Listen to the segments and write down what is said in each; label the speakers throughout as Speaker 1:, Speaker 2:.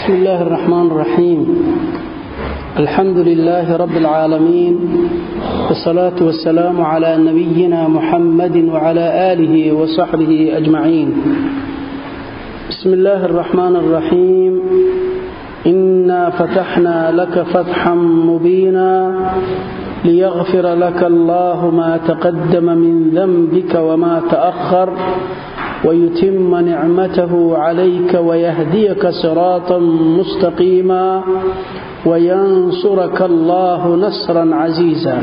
Speaker 1: بسم الله الرحمن الرحيم الحمد لله رب العالمين والصلاة والسلام على نبينا محمد وعلى آله وصحبه أجمعين بسم الله الرحمن الرحيم إنا فتحنا لك فتحا مبينا ليغفر لك الله ما تقدم من ذنبك وما تأخر ويتم نعمته عليك ويهديك صراطا مستقيما وينصرك الله نصرا عزيزا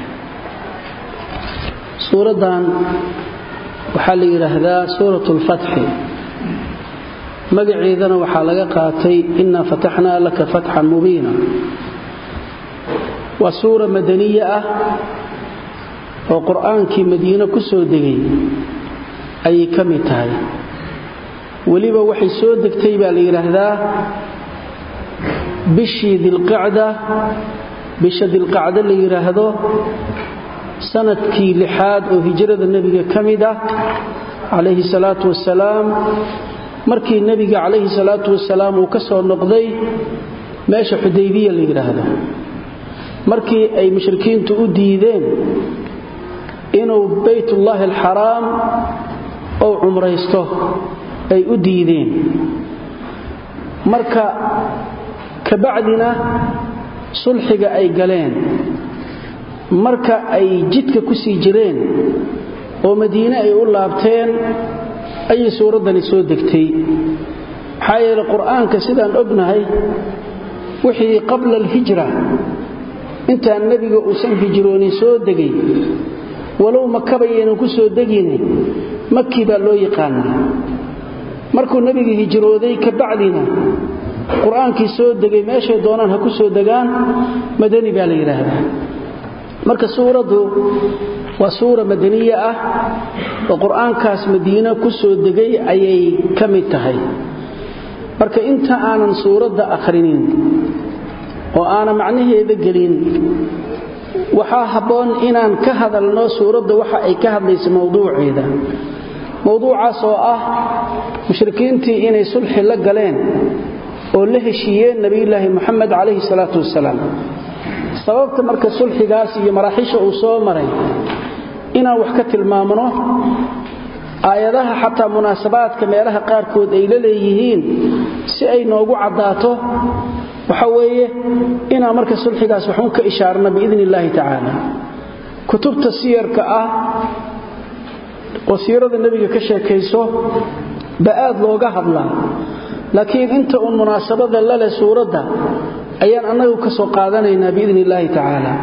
Speaker 1: suuradan waxaa la yidhaahdaa suurat lfatxi magaceedana waxaa laga qaatay inaa fataxnaa laka fatxan mubiina waa suura madaniye ah oo qur'aankii madiine ku soo degay ayay ka mid tahay weliba waxay soo degtay baa la yidhaahdaa bishii dilqacda bisha dilqacdo la yidhaahdo sanadkii lixaad oo hijrada nebiga ka mid ah calayhi salaatu wasalaam markii nebiga calayhi salaatu wasalaam uu ka soo noqday meesha xudaybiya la yidhaahdo markii ay mushrikiintu u diideen inuu baytullaahi alxaraam ou cumraysto ay u diideen marka kabacdina sulxiga ay galeen marka ay jidka ku sii jireen oo madiine ay u laabteen ayay suuraddani soo degtay maxaa yeele qur'aanka sidaan ognahay wixii qabla alhijra intaan nebiga uusan hijroonin soo degay walow makabayaynan ku soo degine makii baa loo yaqaanaa markuu nebiga hijrooday ka bacdina qur-aankii soo degay meeshay doonaan ha ku soo degaan madani baa la yidhaahdaa marka suuraddu waa suura madaniye ah oo qur-aankaas madiine ku soo degay ayay ka mid tahay marka inta aanan suuradda akhrinin oo aanan macnaheeda gelin waxaa habboon inaan ka hadalno suuradda waxa ay ka hadlaysa mowduuceeda mowduucaas oo ah mushrikiintii inay sulxi la galeen oo la heshiiyeen nebiyulaahi moxamed calayhi salaatu wasalaam sababta marka sulxigaas iyo maraaxiisha uu soo maray inaan wax ka tilmaamno aayadaha xataa munaasabaadka meelaha qaarkood ay la leeyihiin si ay noogu caddaato waxa weeye inaan marka sulxigaas waxun ka ishaarno biidn illaahi tacaala kutubta siyarka ah oo siirada nebiga ka sheekayso ba aad looga hadlaa laakiin inta uun munaasabada laleh suuradda ayaan annagu ka soo qaadanaynaa biidn illaahi tacaala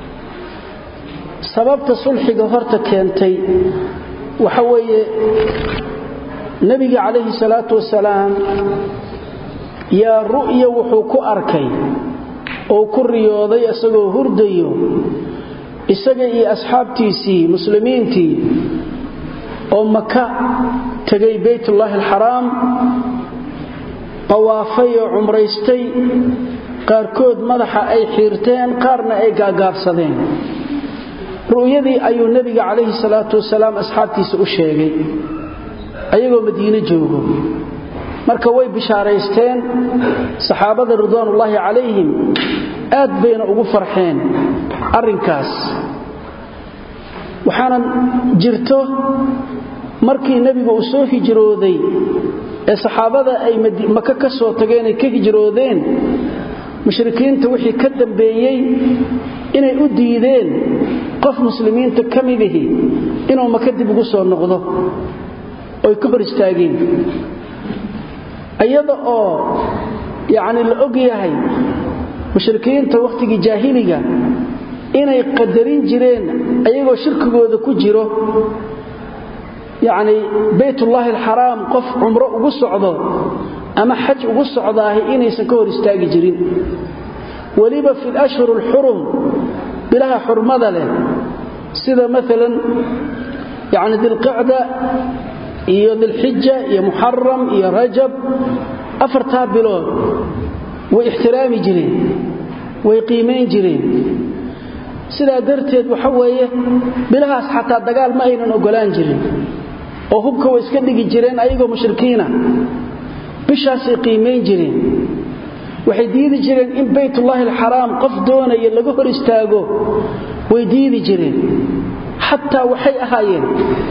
Speaker 1: sababta sulxiga horta keentay waxa weeye nebiga calayhi salaatu wasalaam yaa ru'ya wuxuu ku arkay oo ku riyooday isagoo hurdayo isaga iyo asxaabtiisii muslimiintii oo maka tegay baytullaahi alxaraam qawaafay oo cumraystay qaarkood madaxa ay xiirteen qaarna ay gaagaabsadeen ru'yadii ayuu nebiga calayhi salaatu wasalaam asxaabtiisa u sheegay ayagoo madiine joogo marka way bishaaraysteen saxaabada ridwaanullaahi calayhim aad bayna ugu farxeen arrinkaas waxaana jirto markii nebigu uu soo hijrooday ee saxaabada ay maka ka soo tageen ay ka hijroodeen mushrikiinta wixii ka dambeeyey inay u diideen qof muslimiinta ka midihi inuu maka dib ugu soo noqdo oy ka hor istaageen iyada oo yacni la og yahay mushrikiinta wakhtigii jaahiliga inay qadarin jireen ayagoo shirkigooda ku jiro yacni baytullaahi alxaraam qof cumro ugu socdo ama xaj ugu socdaahi inaysan ka hor istaagi jirin weliba fi lashhur alxurum bilaha xurmada leh sida maalan yacni dilqicda iyo dilxija iyo muxaram iyo rajab afartaa bilood way ixtiraami jireen way qiimayn jireen sidaa darteed waxa weeye bilahaas xataa dagaal ma aynan ogolaan jirin oo hubka way iska dhigi jireen ayagoo mushrikiina bishaasay qiimayn jireen waxay diidi jireen in baytullaahi alxaraam qof doonaya laga hor istaago way diidi jireen xataa waxay ahaayeen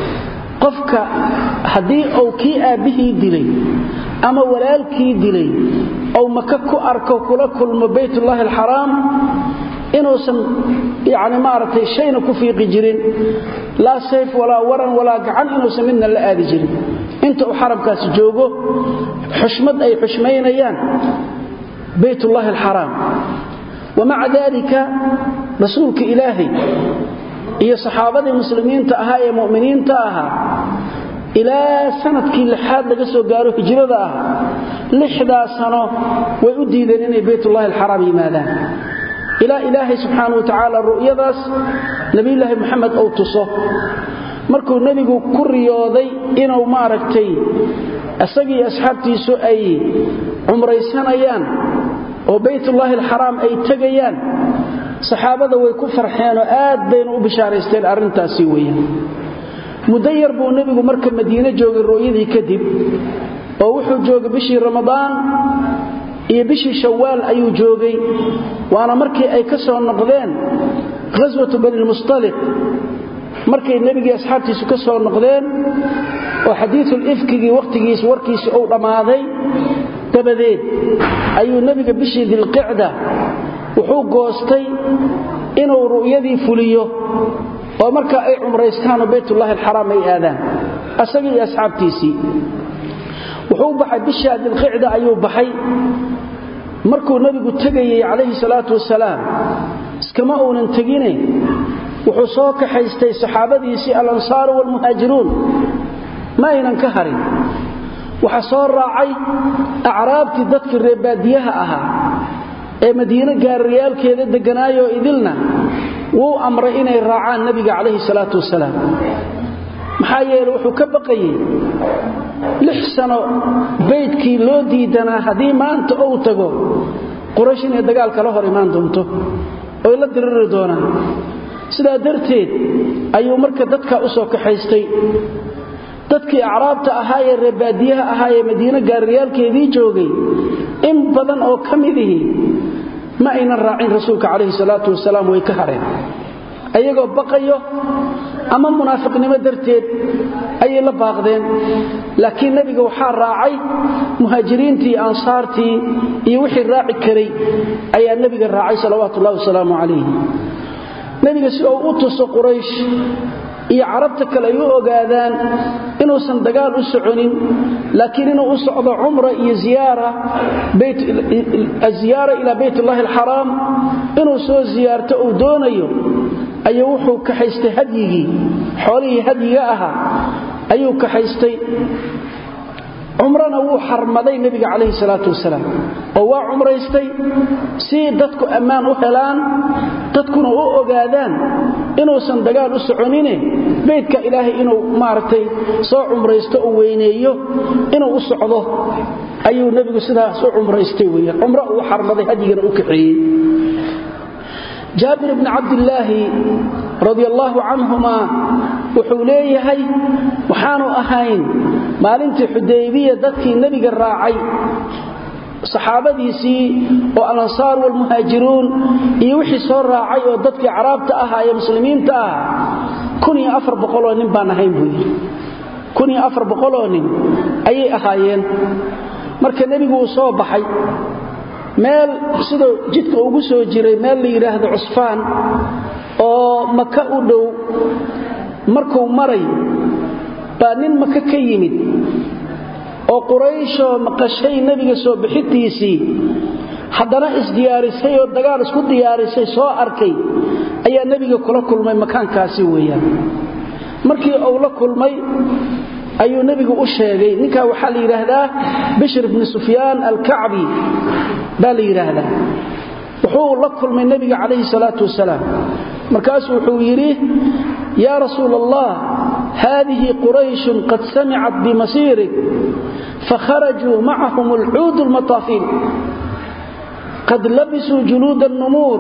Speaker 1: qofka haddii uu kii aabbihii dilay ama walaalkii dilay ou maka ku arko kula kulmo baytullaahi alxaraam inuusan yani maaragtay shayna ku fiiqi jirin laa sayf walaa waran walaa gacan inuusan midna la aadi jirin inta uu xaramkaasi joogo xushmad ay xushmaynayaan baytullaahi alxaraam wamaca daalika rasuulka ilaahay iyo saxaabadii muslimiinta ahaa ee mu'miniinta ahaa ilaa sanadkii lixaad laga soo gaaro hijrada ah lixdaa sano way u diideen inay baytullaahi alxaraam yimaadaan ilaa ilaahay subxaana wa tacaala ru'yadaas nebiyulaahi moxamed uu tuso markuu nebigu ku riyooday inuu maaragtay isagii asxaabtiisu ay cumraysanayaan oo baytullaahi alxaraam ay tegayaan saxaabada way ku farxeenoo aad bayna u bishaaraysteen arrintaasi weeyaan muddo yar buu nebigu marka madiine joogay rooyadii kadib oo wuxuu joogay bishii ramadaan iyo bishii shawaal ayuu joogay waana markii ay ka soo noqdeen ghaswatu banilmustaliq markay nebigii asxaabtiisu ka soo noqdeen oo xadiiul ifkigii wakhtigiis warkiisi uu dhammaaday dabadeed ayuu nebiga bishii dilqicda wuxuu goostay inuu ru'yadii fuliyo oo markaa ay cumraystaanoo baytullaahi alxaraam ay aadaan asagii iyo asxaabtiisii wuxuu baxay bishaa dilqicda ayuu baxay markuu nebigu tegayey calayhi salaatu wasalaam iskama uunan tegine wuxuu soo kaxaystay saxaabadiisii alansaaru waalmuhaajiruun ma aynan ka harin waxaa soo raacay acraabtii dadkii reebaadiyaha ahaa ee madiine gaariyaalkeeda degganaayoo idilna wuu amray inay raacaan nebiga calayhi salaatu wasalaam maxaa yeele wuxuu ka baqayey lix sano baydkii loo diidanaa haddii maanta ou tago quraysh inay dagaal kala hor imaan doonto oy la diriri doonaan sidaa darteed ayuu marka dadka u soo kaxaystay dadkii acraabta ahaa ee reebaadiyaha ahaa ee madiine gaariyaalkeedii joogay in badan oo ka midihii ma aynan raacin rasuulka calayhi salaatu wasalaam way ka hareen ayagoo baqayo ama munaafiqnimo darteed ayay la baaqdeen laakiin nebiga waxaa raacay muhaajiriintii ansaartii iyo wixii raaci karay ayaa nebiga raacay salawaatu ullahi wasalaamu calayh nebiga si uu u tuso quraysh iyo carabta kale ay u ogaadaan inuusan dagaal u soconin laakiin inuu u socdo cumra iyo ziyaara ilaa baytullaahi alxaraam inuu soo ziyaarto uu doonayo ayuu wuxuu kaxaystay hadyigii xoolihii hadyiga ahaa ayuu kaxaystay cumrana wuu xarmaday nebiga calayhi salaatu wasalaam oo waa cumraystay si dadku ammaan u helaan dadkuna u ogaadaan inuusan dagaal u soconine beydka ilaahay inuu maaragtay soo cumraysto u weyneeyo inuu u socdo ayuu nebigu sidaas u cumraystay weeyaan cumro uu xarmaday hadyigana u kaxeeyey jaabir bni cabdillaahi radi allaahu canhumaa wuxuu leeyahay waxaanu ahayn maalintii xudaybiya dadkii nebiga raacay saxaabadiisii oo alansaar waalmuhaajiruun iyo wixii soo raacay oo dadkii caraabta ahaa ee muslimiinta ah oo nin baan ahayn buu yidhi oo nin ayay ahaayeen marka nebigu uu soo baxay meel siduu jidka ugu soo jiray meel la yidhaahdo cusfaan oo maka u dhow markuu maray baa nin maka ka yimid oo qurayshoo maqashay nebiga soo bixintiisii haddana isdiyaarisay oo dagaal isku diyaarisay soo arkay ayaa nebiga kula kulmay makaankaasi weeyaan markii uu la kulmay ayuu nebigu u sheegay ninkaa waxaa la yidhaahdaa bishr bni sufyaan alkacbi baa la yidhaahdaa wuxuu la kulmay nebiga calayhi salaatu wasalaam markaasuu wuxuu yidhi yaa rasuul allah haadihi qurayshun qad samicat bimasiirik fakharajuu macahum alcuud lmataafiin qad labisuu juluud الnumuur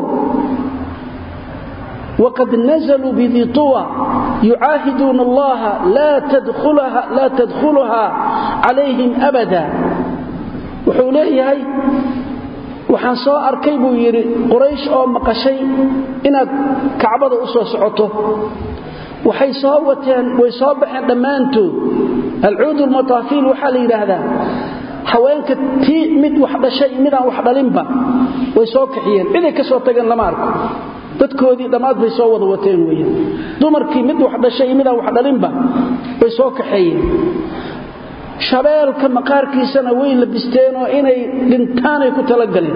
Speaker 1: wqad nazluu bidi طuwa yucaahiduuna allaha laa tadkhuluha calayhim abada wuxuu leeyahay waxaan soo arkay buu yidhi quraysh oo maqashay inaad kacbada u soo socoto waxay soo wateen way soo baxeen dhammaantood alcuud lmataafiil waxaa la yidhaahdaa haweenka tii mid wax dhashay midaan wax dhalinba way soo kaxiyeen ciday ka soo tageen lama arko dadkoodii dhammaad bay soo wada wateen weyan dumarkii mid wax dhashay midaan wax dhalinba way soo kaxeeyeen shabeelka maqaarkiisana way labisteenoo inay dhintaanay ku talagaleen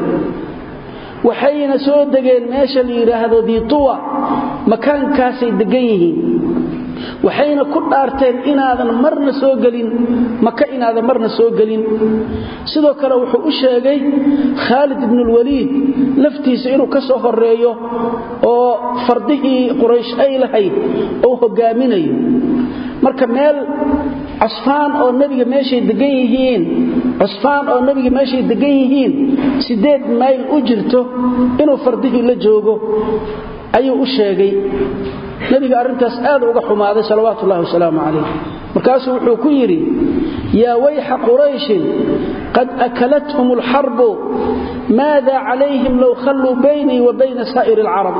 Speaker 1: waxayna soo degeen meesha la yidhaahdo diituwa makaankaasay degan yihiin waxayna ku dhaarteen inaadan marna soo gelin maka inaadan marna soo gelin sidoo kale wuxuu u sheegay khaalid ibnulwaliid laftiisa inuu ka soo horeeyo oo fardihii quraysh ay lahayd oo hogaaminayo marka meel cusfaan oo nebiga meeshay degan yihiin cusfaan oo nebiga meeshay degan yihiin siddeed mayl u jirto inuu fardihii la joogo ayuu u sheegay nebiga arrintaas aad uga xumaaday salawaatu ullahi wasalaamu calayh markaasuu wuxuu ku yidhi yaa wayxa qurayshin qad akalathum alxarbu maada calayhim low khalluu baynii wa bayna saa'iri alcarabi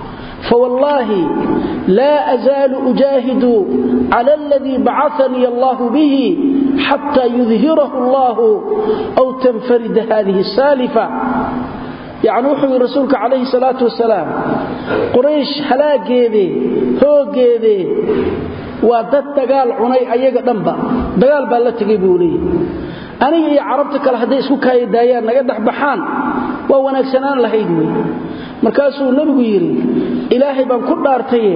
Speaker 1: فوالله لا أزال أجاهد على الذي بعثني الله به حتى يظهره الله أو تنفرد هذه السالفة يعني وحي رسولك عليه الصلاة والسلام قريش هلاقيدي هوقيدي ودد دقال عني أيها دنبا دقال بالله تقيبوني aniga iyo carabta kale hadday isku kaayadaayaan naga dhexbaxaan waa wanaagsanaan lahayd wey markaasuu nebigu yidhi ilaahay baan ku dhaartaye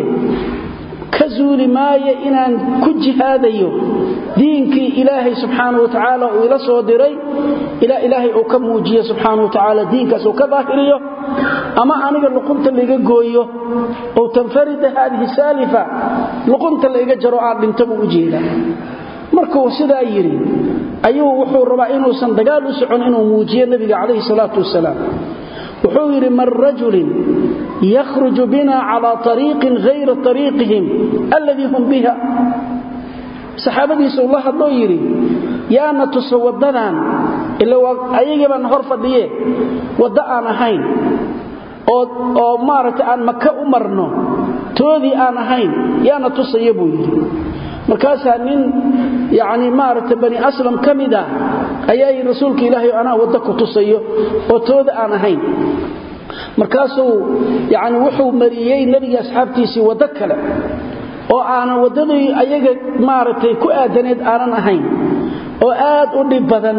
Speaker 1: ka zuuli maayo inaan ku jihaadayo diinkii ilaahay subxaanau watacaala uu ila soo diray ilaa ilaahay uu ka muujiyo subxaanau watacaala diinkaas uu ka daahiriyo ama aniga luqunta laiga gooyo ou tanfarida haadihi saalifa luqunta laiga jaro aan dhinta buu u jeedaa markuu sidaa yidhi ayuu wuxuu rabaa inuusan dagaal u socon inuu muujiyo nebiga calayhi salaatu wasalaam wuxuu yidhi man rajulin yakhruju bina calaa ariiqin hayra ariiqihim alladii hum biha saxaabadiisuu la hadloo yidhi yaana tuso waddadan ila ayagiibaan hor fadhiye waddo aan ahayn oo maaragtay aan maka u marno toodii aan ahayn yaana tusaya buu yidhi markaasaa nin yani maaragta bani aslam ka mid ah ayaa rasuulka ilaahay anaa wadda ku tusayo oo tooda aan ahayn markaasuu yani wuxuu mariyey nebiga asxaabtiisii waddo kale oo aanan waddadii ayaga maaragtay ku aadaneed aanan ahayn oo aad u dhib badan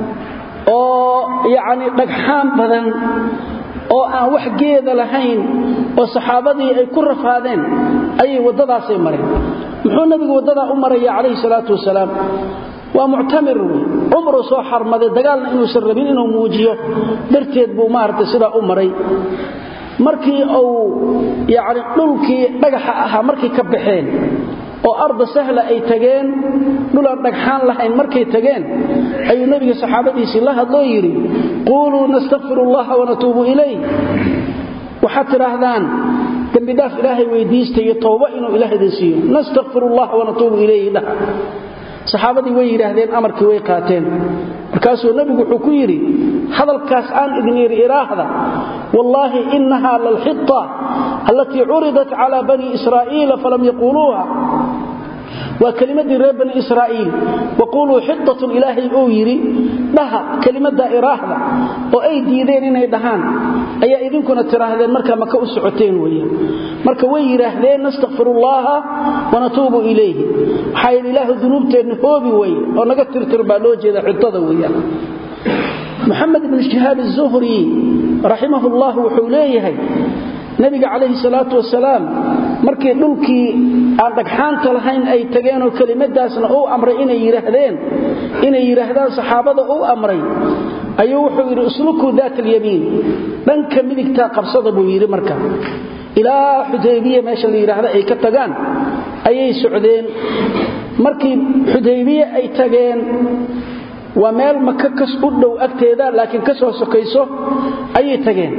Speaker 1: oo yacni dhagxaan badan oo aan wax geeda lahayn oo saxaabadii ay ku rafaadeen ayay waddadaasay mareen muxuu nabigu waddadaa u maraya calayhi salaatu wasalaam waa muctamir wey cumruu soo xarmaday dagaalna inuusan rabin inuu muujiyo darteed buu maaragtay sidaa u maray markii uu yacni dhulkii dhagaxa ahaa markay ka baxeen oo arda sahla ay tageen dhulaan dhagxaan lahayn markay tageen ayuu nebiga saxaabadiisii la hadloo yidhi quuluu nastakfiru allaha wanatuubu ilayh waxaad tidhaahdaan dembidhaaf ilaahay weydiista iyo tooba inuu ilaah idin siiyo nastakfir allaha wanatuubu ilayhi dhaha saxaabadii way yidhaahdeen amarkii way qaateen markaasuu nebigu wuxuu ku yidhi hadalkaas aan idin yidhi iraahda wallaahi inaha lalxita allatii curidat cala bani israa'iila falam yaquuluuha waa kelimadii reer bani israa'iil waquuluu xidatun ilaahay uu yidhi dhaha kelimadda iraahda oo ay diideen inay dhahaan ayaa idinkuna tidhaahdeen markaa maka u socoteen weeyaan marka way yidhaahdeen nastakfirullaaha wanatuubu ilayhi waxaa yidhi ilaahu dunuubteenna hoobi weye oo naga tirtir baa loo jeeda xidada weeyaan muxamed ibnu shihaab azuhri raximah ullah wuxuu leeyahay nabiga calayhi salaatu wasalaam markii dhulkii aan dhagxaanta lahayn ay tageenoo kelimadaasna uu amray inay yidhaahdeen inay yidhaahdaan saxaabada uu amray ayuu wuxuu yidhi uslukuu daat alyamiin dhanka midigtaa qabsada buu yidhi marka ilaa xudaybiya meesha la yidhaahda ay ka tagaan ayay socdeen markii xudaybiye ay tageen waa meel maka kas u dhow agteeda laakiin ka soo sokayso ayay tageen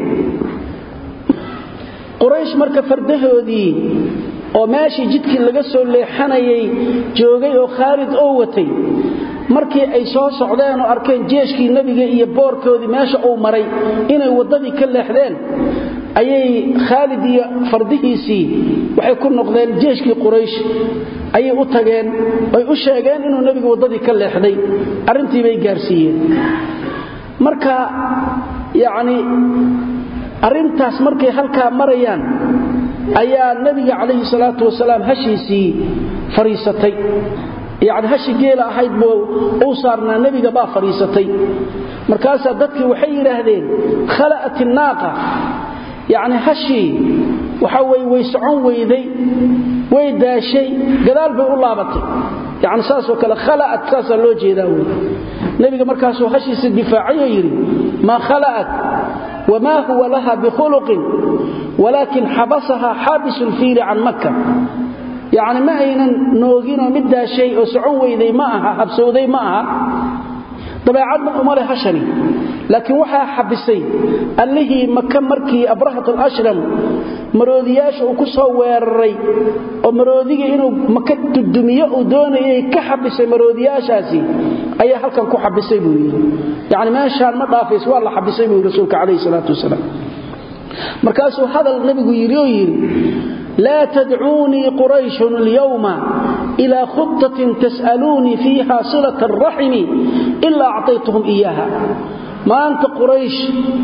Speaker 1: quraysh marka fardahoodii oo meeshii jidkii laga soo leexanayay joogay oo khaalid oo watay markii ay soo socdeen oo arkeen jeeshkii nebiga iyo boorkoodii meesha uu maray inay waddadii ka leexdeen ayay khaalid iyo fardihiisii waxay ku noqdeen jeeshkii quraysh ayay u tageen ay u sheegeen inuu nebigu waddadii ka leexday arrintii bay gaarsiiyeen marka yacni arrintaas markay halkaa marayaan ayaa nebiga calayhi salaatu wasalaam hashiisii fadhiisatay yacni hashi geela ahayd buu uu saarnaa nebiga baa fadhiisatay markaasaa dadkii waxay yidhaahdeen khala'at innaaqa yacni hashii waxaa weye way socon weyday way daashay gadaal bay u laabatay yacni saasoo kale khala'at saasaa loo jeedaa wey nebiga markaasuu hashiisa difaacayoo yidhi maa khala'at wamaa huwa laha bikhuluqin walaakin xabasahaa xaabisu lfiili can makka yacni ma aynan nooginoo mid daashay oo socon weyday ma aha habsowday ma aha dabeecadna uma leh hashani laakiin waxaa xabisay allihii maka markii abrahat alashram maroodiyaasha uu ku soo weeraray oo maroodiga inuu maka dudumiyo uu doonayay ka xabisay maroodiyaashaasi ayaa halkan ku xabisay buu yidhi yacni meeshaan ma dhaafays waa la xabisay buu yidhi rasuulka calayhi salaatu wasalaam markaasuu hadal nebigu yidhi oo yidhi laa tadcuunii qurayshun alyawma ilaa khutatin tas'aluunii fiiha silata araximi ilaa acطaytuhum iyaaha maanta quraysh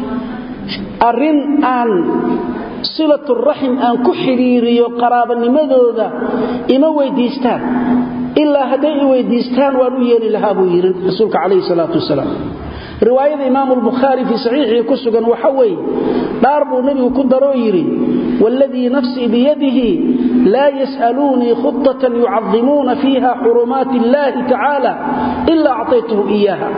Speaker 1: arrin aan silaturaxim aan ku xidhiiriyo qaraabanimadooda ima weyddiistaan ilaa hadday i weyddiistaan waan u yeeli lahaa buu yidhi rasuulka calayhi salaatu wasalaam riwaayada imaamu albukhaari fii saxiixii ku sugan waxa weeye dhaar buu nebigu ku daroo yidhi waaladii nafsii biyadihi laa yas'aluunii khudatan yucadimuuna fiiha xurumaati illaahi tacaala ilaa acطaytuhum iyaaha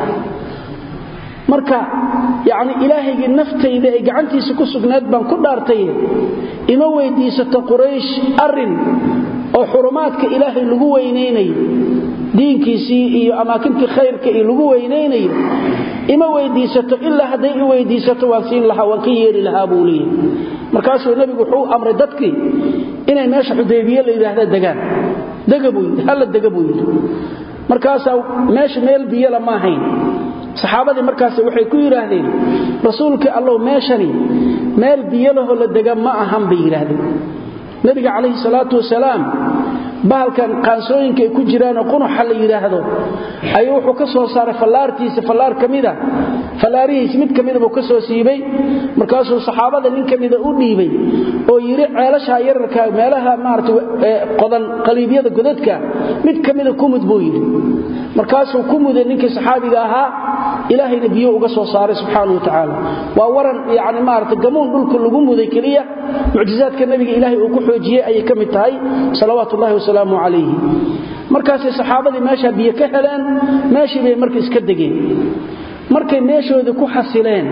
Speaker 1: marka yacni ilaahaygii naftayda ay gacantiisa ku sugnayd baan ku dhaartaye ima weyddiisato quraysh arrin oo xurumaadka ilaahay lagu weynaynayo diinkiisii iyo amaakintii khayrka iyo lagu weynaynayo ima weyddiisato ilaa hadday i weyddiisato waan siin lahaa waan ka yeeri lahaa buu leeyahy markaasuu nebigu wuxuu amray dadkii inay meesha xudaybiye la yidhaahda degaan dega buu yidhi halla dega buu yidhi markaasaa meesha meel biyala ma ahayn saxaabadii markaas waxay ku yidhaahdeen rasuulkii allow meeshani meel biyolahoo la dega ma ahan bay yidhaahdeen nebiga calayhi salaatu wasalaam bahalkan qaansooyinka ay ku jiraanoo qunuxa la yidhaahdo ayuu wuxuu ka soo saaray fallaartiisa fallaar ka mida fallaarihiisi mid ka mida buu ka soo siibay markaasuu saxaabada nin ka mida u dhiibay oo yidhi ceelashaa yararka meelaha maarata qodan qaliibyada godadka mid ka mida kumud buu yidhi markaasuu ku muday ninkii saxaabiga ahaa ilaahayna biyo uga soo saaray subxaana wa tacaala waa waran yani maarata gamuun dhulka lagu muday keliya mucjizaadka nabiga ilaahay uu ku xoojiyey ayay ka mid tahay salawaatu ullahi wasalaamu calayhi markaasay saxaabadii meeshaa biyo ka heleen meeshii bay marka iska degeen markay meeshoodii ku xasileen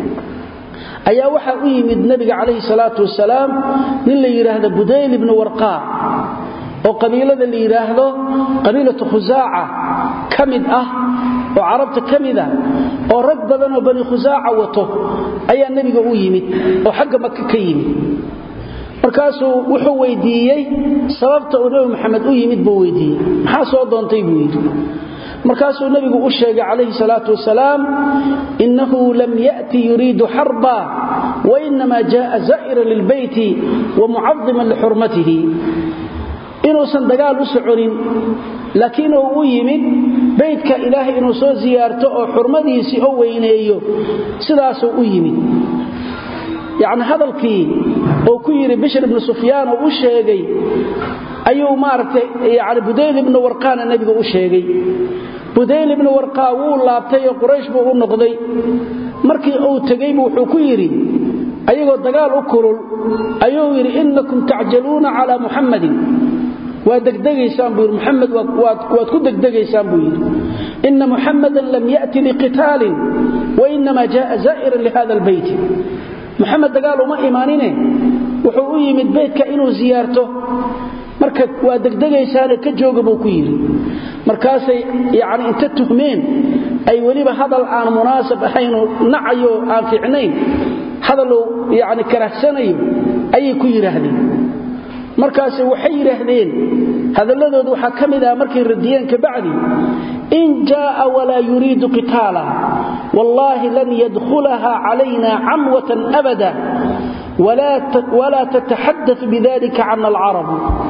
Speaker 1: ayaa waxaa u yimid nebiga calayhi salaatu wasalaam nin la yidhaahdo budayl ibnu warqaa oo qabiilada la yidhaahdo qabiilatu khusaaca ka mid ah oo carabta ka mida oo rag badanoo bani khusaaca wato ayaa nebiga u yimid oo xagga maka ka yimid markaasuu wuxuu weydiiyey sababta uu nebi maxamed u yimid buu weydiiyey maxaa soo doontay buu yidhi markaasuu nebigu u sheegay calayhi salaatu wasalaam innahu lam ya'ti yuriidu xarba wainamaa jaaa zaa'iran lilbeyti wa mucadiman lixurmatihi inuusan dagaal u soconin laakiin uu u yimid baydka ilaahay inuu soo siyaarto oo xurmadiisii oo weyneeyo sidaasuu u yimid yacni hadalkii oo ku yidhi bishr ibnu sufyaan oo u sheegay ayuu maaragtay yani budayl ibnu warqaana nebiga u sheegay budayl ibnu warqaa wuu laabtay oo quraysh buu u noqday markii uu tegeybu wuxuu ku yidhi ayagoo dagaal u kulul ayuu yidhi innakum tacjaluuna calaa muxammadin waa degdegaysaan buu yidhi muxamed waad ku degdegaysaan buu yidhi ina muxammadan lam ya'ti liqitaalin wainamaa jaaa zaa'iran lihada albeyti muxamed dagaal uma imaanine wuxuu u yimid beytka inuu siyaarto marka waa degdegaysaane ka jooga buu ku yidhi markaasay yani inta tuhmeen ay weliba hadal aan munaasab ahaynu nacayo aan fiicnayn hadaluu yani karahsanayo ayay ku yidhaahdeen markaas waxay yiraahdeen hadaladoodu waxa kamid ah markay radiyeen ka bacdi in jaa wala yuriidu qitaala wallahi lan yadkhulaha alayna amwatan abada ولا ولا تتحدث بذلك عن العرب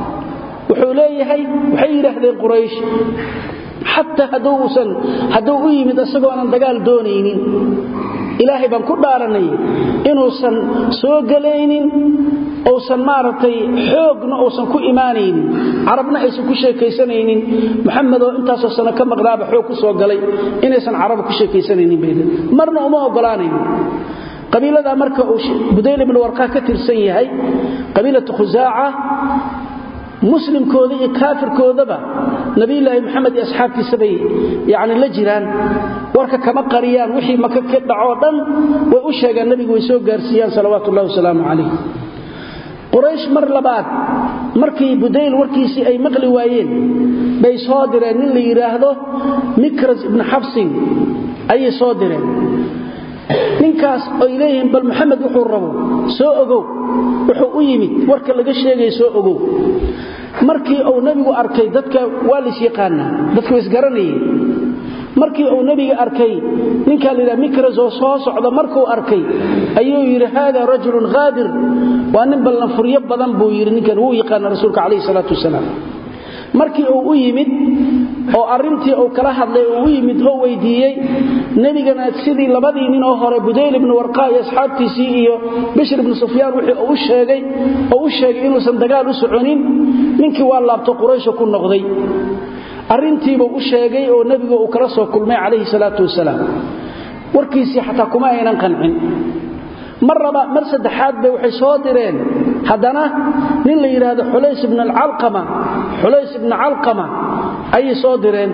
Speaker 1: وحوليه waxay yiraahdeen quraysh hatta haduusan haduu u yimid asagoo aan dagaal doonaynin ilaahay baan ku dhaaranay inuusan soo galaynin oosan maartay xoogna oosan ku iimaanaynin arabna aysan ku sheekaysanaynin maxamed oo intaas oo sano ka maqnaaba xoog ku soo galay inaysan arab ku sheekaysanaynin beedan marna uma ogolaanaynin qabiilada marka uu budayl ibn warqa ka tirsan yahay qabiilatu khuzaa'a muslimkooda iyo kaafirkoodaba nabi ilaahi maxamed iyo asxaabtiisa bay yaani la jiraan warka kama qariyaan wixii maka ka dhaco dhan way u sheegaan nabigu way soo gaarsiiyaan salawaatu ullaahi wasalaamu calayh quraysh mar labaad markii budayl warkiisii ay maqli waayeen bay soo direen nin la yiraahdo mikras ibn xabsin ayay soo direen ninkaas oo ilayhim bal maxamed wuxuu rabo soo ogow wuxuu u yimid warka laga sheegay soo ogow markii uu nabigu arkay dadka waa lis yaqaana dadku is garanayeen markii uu nabiga arkay ninka la yiraahdo mikras oo soo socda markuu arkay ayuu yiri hada rajulun ghadir waa nin ballan furiyo badan buu yiri ninkan uu yaqaan rasuulka kaleey salaatu wasalaam markii uu u yimid oo arintii uu kala hadlay uu yimid oo weydiiyay nabigana sidii labadii nin oo hore budayl ibn warqa iyo asxaabtiisii iyo bishr ibn sufyaan wixii uu sheegay oo u sheegay inuusan dagaal u soconin ninkii waa laabto quraysh ku noqday arintiiba u sheegay oo nabiga uu kala soo kulmay calayhi salaatu wasalaam warkiisii xataa kuma aynan qancin maraba mar saddexaad bay waxay soo direen haddana nin la yidhaahdo xulays ibn alcalqama xulays ibn calqama ayay soo direen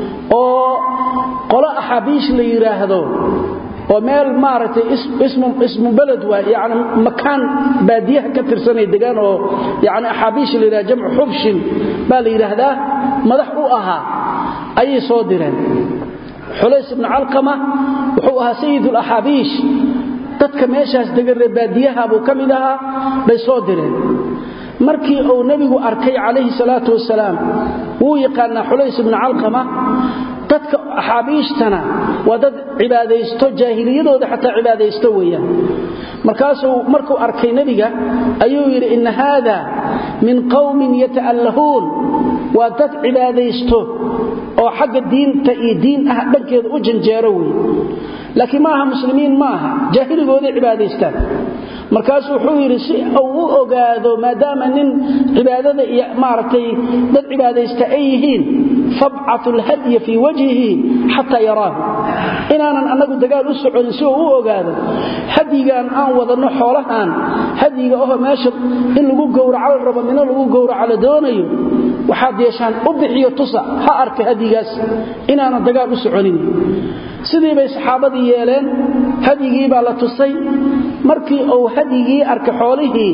Speaker 1: oo qolo axaabiish la yidhaahdo oo meel maaragtay ismu ismu balad waa yani makaan baadiyaha ka tirsanay degaan oo yani axaabiish la yidhahdo jamcu xubshin baa la yidhaahdaa madax u ahaa ayay soo direen xulays ibn calqama wuxuu ahaa sayid alaxaabiish dadka meeshaas degan reer baadiyaha buu ka mid ahaa bay soo direen markii uu nabigu arkay calayhi salaatu wasalaam wuu yaqaanaa xulays ibnu calqama dadka axaabiishtana waa dad cibaadaysto jaahiliyadooda xataa cibaadaysto weeyaan markaasuu markuu arkay nebiga ayuu yidhi inna haada min qowmin yata'allahuun waa dad cibaadaysto oo xagga diinta iyo diin ah dhankeeda u janjeero wey laakiin maaha muslimiin ma aha jaahiligooday cibaadaystaan markaasuu wuxuu yidhi si uu u ogaado maadaama nin cibaadada iyo maaragtay dad cibaadaysta ay yihiin fabcatu lhadya fii wajhihi xataa yaraahu inaanan annagu dagaal u soconin si uu u ogaado hadyigaan aan wadanno xoolahaan hadyiga oho meesha in lagu gowraco la rabo mino lagu gowraco la doonayo waxaad yeeshaan u bixiyo tusa ha arka hadyigaas inaanan dagaal u soconin sidii bay saxaabadii yeeleen hadyigii baa la tusay markii uu hadyigii arkay xoolihii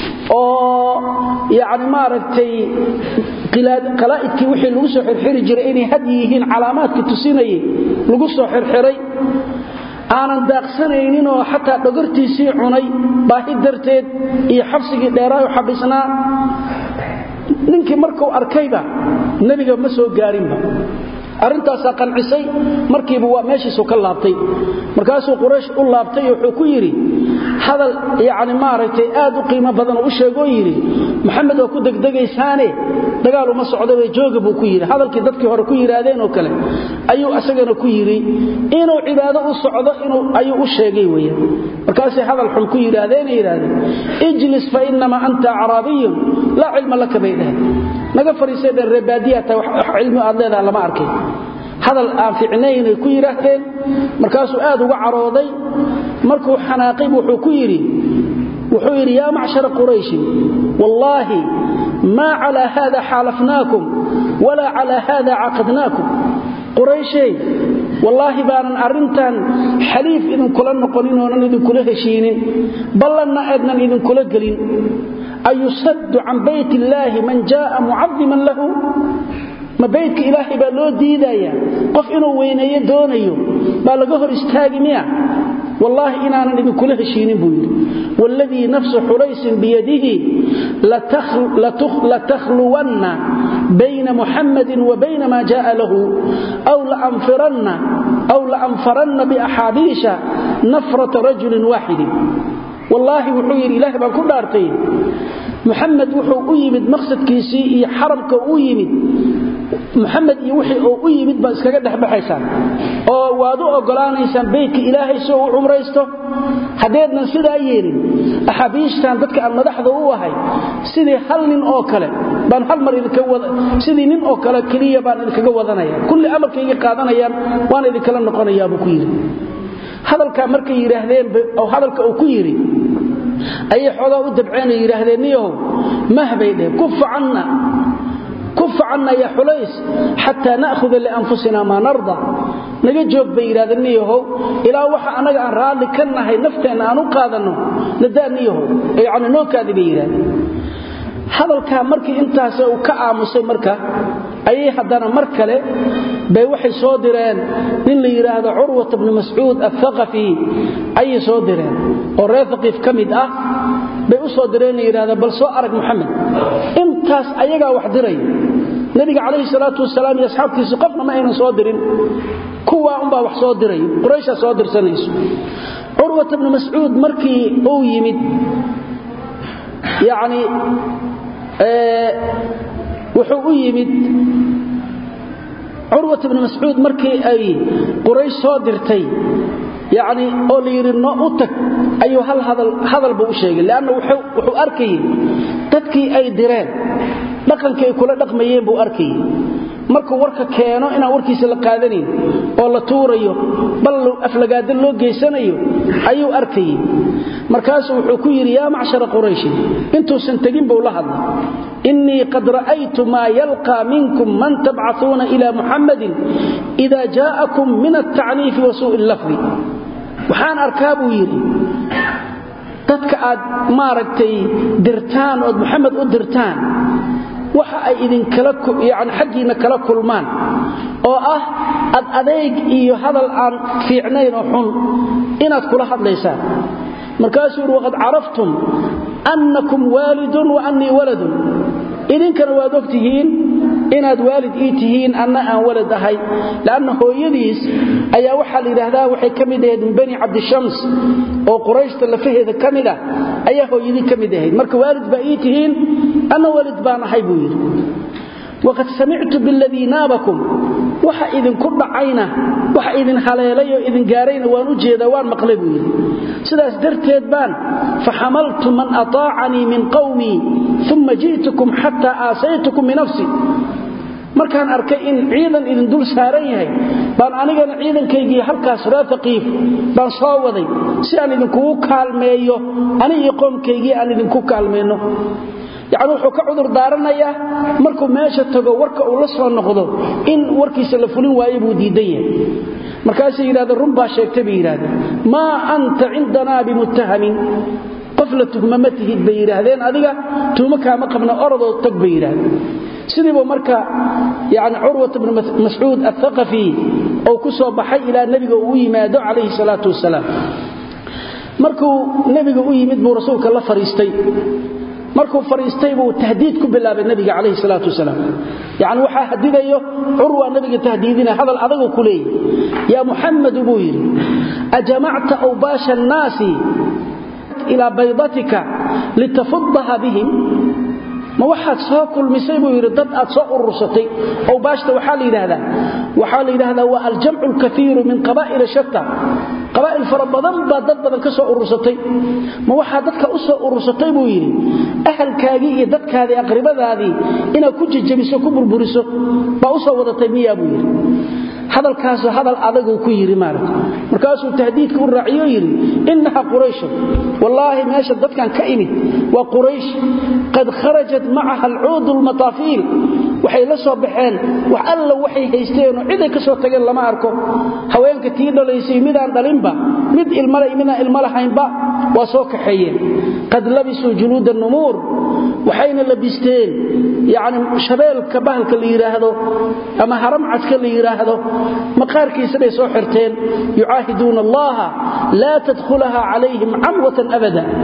Speaker 1: oo yani maaragtay qalaa'idkii wixii lagu soo xirxiri jiray inay hadyi yihiin calaamaadka tusinayay lagu soo xirxiray aanan daaqsanayninoo xataa dhogortiisii cunay baahi darteed iyo xabsigii dheeraayo xabisnaa ninkii markuu arkayba nebiga ma soo gaarinba arintaasaa qancisay markiiba waa meeshiisu ka laabtay markaasuu quraysh u laabtay wuxuu ku yidhi hadal yani maaragtay aad u qiimo badan u sheegoo yidhi maxamed oo ku degdegaysaane dagaal uma socdabe jooga buu ku yidhi hadalkii dadkii hore ku yidhaahdeen oo kale ayuu asagana ku yidhi inuu cibaado u socdo ayuu u sheegay weyan markaasay hadal xun ku yidhaahdeen yidhaahdeen ijlis fa inamaa anta acraabiyun laa cilma laka bay dhaheen naga fariisay dheen reebaadiyata cilmi aad leedaha lama arkay hadal aan ficnaynay ku yidhaahdeen markaasuu aad uga carooday markuu xanaaqay wuxuu ku yidhi wuxuu yidhi yaa macshara qurayshin wallaahi maa calaa haada xaalafnaakum walaa calaa haada caqadnaakum qurayshay wallaahi baanan arrintan xaliif idinkula noqonin oonan idinkula heshiinin ballanna aadnan idinkula gelin ayusaddu can bayt illaahi man jaaa mucadiman lahu ma baydka ilaahay baa loo diidaya qof inuu weyneeyo doonayo baa laga hor istaagi miya wallaahi inaanan idinkula heshiinin buu yidhi wاladii nafsu xulaysin biyadihi latakhluwanna bayna muxammadin wa bayna maa jaaa lahu aw laanfaranna biaxaabiisha nafrata rajulin waaxidin wallaahi wuxuu yidhi ilaah baan ku dhaartay muxamed wuxuu u yimid maqsadkiisii iyo xaramka u yimid muxamed iyo wixii uu u yimid baad iskaga dhexbaxaysaan oo waad u ogolaanaysaan beytka ilaahay si uu u cumraysto haddeednan sidaa yeelin axaabiishtan dadka aan madaxda u ahay sidii hal nin oo kale baan hal mar sidii nin oo kale keliya baan idinkaga wadanaya kulli amarkayga qaadanayaan waan idinkala noqonayaa buu ku yidhi hadalkaa markay yidhaahdeen oo hadalka uu ku yidhi ayay xoogaa u dabceen oo yidhaahdeen niyahow mahbay dheh kufa canna kufa canna ya xulays xataa na'huda lianfusina maa narda naga joog bay yidhahdeen niyahow ilaa waxa annaga aan raalli ka nahay nafteenna aan u qaadanno nadaa niyahow yacni nookaadi bay yidhahdeen hadalkaa markii intaas uu ka aamusay marka ayay haddana mar kale bay waxay soo direen nin la yidhaahdo curwat bnu mascuud athaqafi ayay soo direen oo reer haqiif ka mid ah bay u soo direen yidhahda bal soo arag muxamed intaas ayagaa wax diray nebiga calayhi salaatu wasalaam iyo asxaabtiisu qofna ma aynan soo dirin kuwaa unbaa wax soo diray qurayshaa soo dirsanayso curwat bnu mascuud markii uu yimid yacni wuxuu u yimid curwat bnu mascuud markii ay quraysh soo dirtay yacni oo la yidhi no u tag ayuu hal hadalba u sheegay leanna wuxuu arkayey dadkii ay direen dhaqankii ay kula dhaqmayeen buu arkayey markuu warka keeno inaan warkiisa la qaadanayn oo la tuurayo bal aflagaada loo geysanayo ayuu arkayey markaasuu wuxuu ku yidhi yaa macshara qurayshin intuusan tegin buu la hadlay innii qad ra'aytu maa yalqaa minkum man tabcaثuuna ila muxammadin ida jaa'akum min altacniifi wa suu'i lafdi waxaan arkaa buu yidhi dadka aad maaragtay dirtaan ood muxamed u dirtaan waxa ay idinkala yani xaggiinna kala kulmaan oo ah ad adeeg iyo hadal aan fiicnayn oo xun inaad kula hadlaysaan markaasuu yidhi waqad caraftum annakum waalidun wa annii waladun idinkana waad og tihiin inaad waalid ii tihiin anna aan walad ahay lanna hooyadiis ayaa waxaa la yidhaahdaa waxay ka mid ahayd min bani cabdishams oo qurayshta lafaheeda ka mid ah ayaa hooyadii ka mid ahayd marka waalid baa ii tihiin anna walid baan ahay buu yidhi waqad samictu biladii naabakum waxa idinku dhacayna waxa idin haleelay oo idin gaarayna waan u jeedaa waan maqlay buu yidhi sidaas darteed baan faxamaltu man ataacanii min qawmii uma ji'tukum xataa aasaytukum binafsi markaan arkay in ciidan idin dul saaran yahay baan anigana ciidankaygii halkaas reer haqiif baan soo waday si aan idinkugu kaalmeeyo ani iyo qoomkaygii aan idinku kaalmayno yacni wuxuu ka cudur daaranayaa markuu meesha tago warka uu la soo noqdo in warkiisa la fulin waayo buu diidan yahay markaasay yidhahdeen run baa sheegtay bay yidhahdeen maa anta cindanaa bimuttahamin qof la tuhma ma tihid bay yidhaahdeen adiga tuhmo kaama qabna orodoo tag bay yidhaahdeen sidiibu marka yani curwat bnu mascuud athaqafi ou ku soo baxay ilaa nebiga uu yimaado calayhi salaatu wasalaam markuu nebiga u yimid buu rasuulka la fariistay markuu fariistay buu tahdiid ku bilaabay nabiga calayhi salaatu wasalaam yacni waxaa hadidayo curwa nabiga tahdiidina hadal adagoo ku leeyahy yaa muxamadu buu yidhi ajamacta awbaasha annaasi ilaa baydatika litafuddaha bihim ma waxaad soo kulmisay buu yidhi dad aad soo urursatay awbaashta waxaa la yidhaahdaa waxaa la yidhaahdaa waa aljamcu alkaiiru min qabaa'ila shatta qabaa'il fara badan baa dad badan ka soo urursatay ma waxaa dadka u soo urursatay buu yidhi ahalkaagii iyo dadkaadii aqribadaadii inaad ku jejebiso ku burburiso baa u soo wadatay miyaa buu yidhi hadalkaasu hadal adaguu ku yidhi maarata markaasuu tahdiidka u raaciyo yidhi innaha qurayshun wallaahi meesha dadkan ka imid waa quraysh qad kharajat macaha alcuudu lmataafiil waxay la soo baxeen wax alla waxay haysteenoo ciday ka soo tageen lama arko haweenka tii dhalaysay midaan dhalinba mid ilmale midaan ilmo lahaynba waa soo kaxeeyeen qad labisuu juluuda numuur waxayna labisteen yani shabeelka bahalka la yidhaahdo ama haramcadka la yidhaahdo maqaarkiisa bay soo xirteen yucaahiduuna allaha laa tadkhulaha calayhim camwatan abada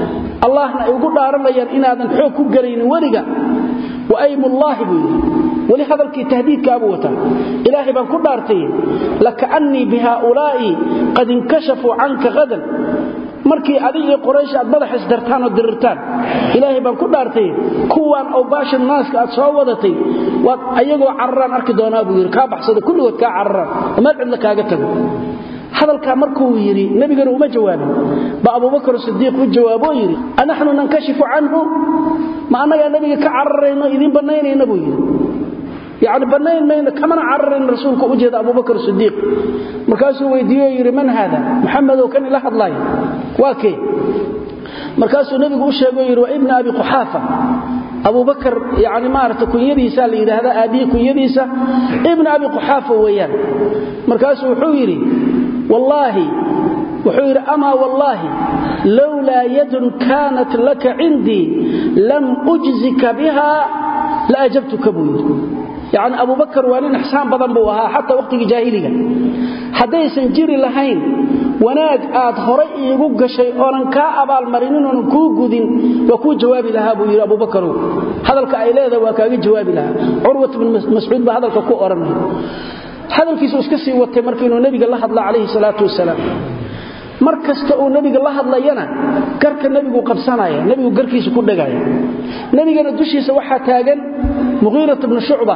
Speaker 1: allahna ay ugu dhaaranayaan inaadan xoog ku gelaynin weliga wa aymullaahi buu yidhi weli hadalkii tahdiidkaabuu wataa ilaahay baan ku dhaartay lakaannii bihaaulaa'i qad inkashafuu canka hadan markii adig iyo qoraysh aad madax isdartaan oo dirirtaan ilaahay baan ku dhaartay kuwaan awbaasha naaska aad soo wadatay waad ayagoo cararaan arki doonaa buu yidhi kaa baxsada kulligood kaa cararaan oo meel cidla kaaga tago hadalkaa markuu yidhi nebigana uma jawaabin ba abubakar sidiiq u jawaaboo yidhi anaxnu nankashifu canhu ma annagaa nebiga ka cararayno idiin bannaynayna buu yidhi yani bannayn mayno kamana cararayn rasuulka u jeeda abubakar sidiiq markaasuu weydiiyo yidhi man haada muxamedow kan ila hadlaaya waa kee markaasuu nebigu u sheegoo yidhi waa ibna abi quxaafa abubakar yani maarata kunyadiisa la yidhaahdaa aabbihi kunyadiisa ibna abi quxaafa weeyaan markaasuu wuxuu yidhi wallaahi wuxuu yidhi amaa wallaahi lowlaa yadun kaanat laka cindii lam ujzika biha la ajabtuka buu yidhi yacni abubakar waa nin ixsaan badan buu ahaa xataa wakhtigii jaahiliga haddaysan jiri lahayn wanaag aad horay iigu gashay oonan kaa abaalmarinin oonan kuu gudin waa kuu jawaabi lahaa buu yidhi abubakarow hadalka ay leedahay waa kaaga jawaabi lahaa curwat bnu mascuud baa hadalka ku odhanaya hadalkiisu iska sii watay marka inuu nebiga la hadla calayhi salaatu wasalaam mar kasta uu nebiga la hadlayana garka nebigu qabsanaya nebigu garkiisa ku dhegaya nebigana dushiisa waxaa taagan muqiirat bnu shucba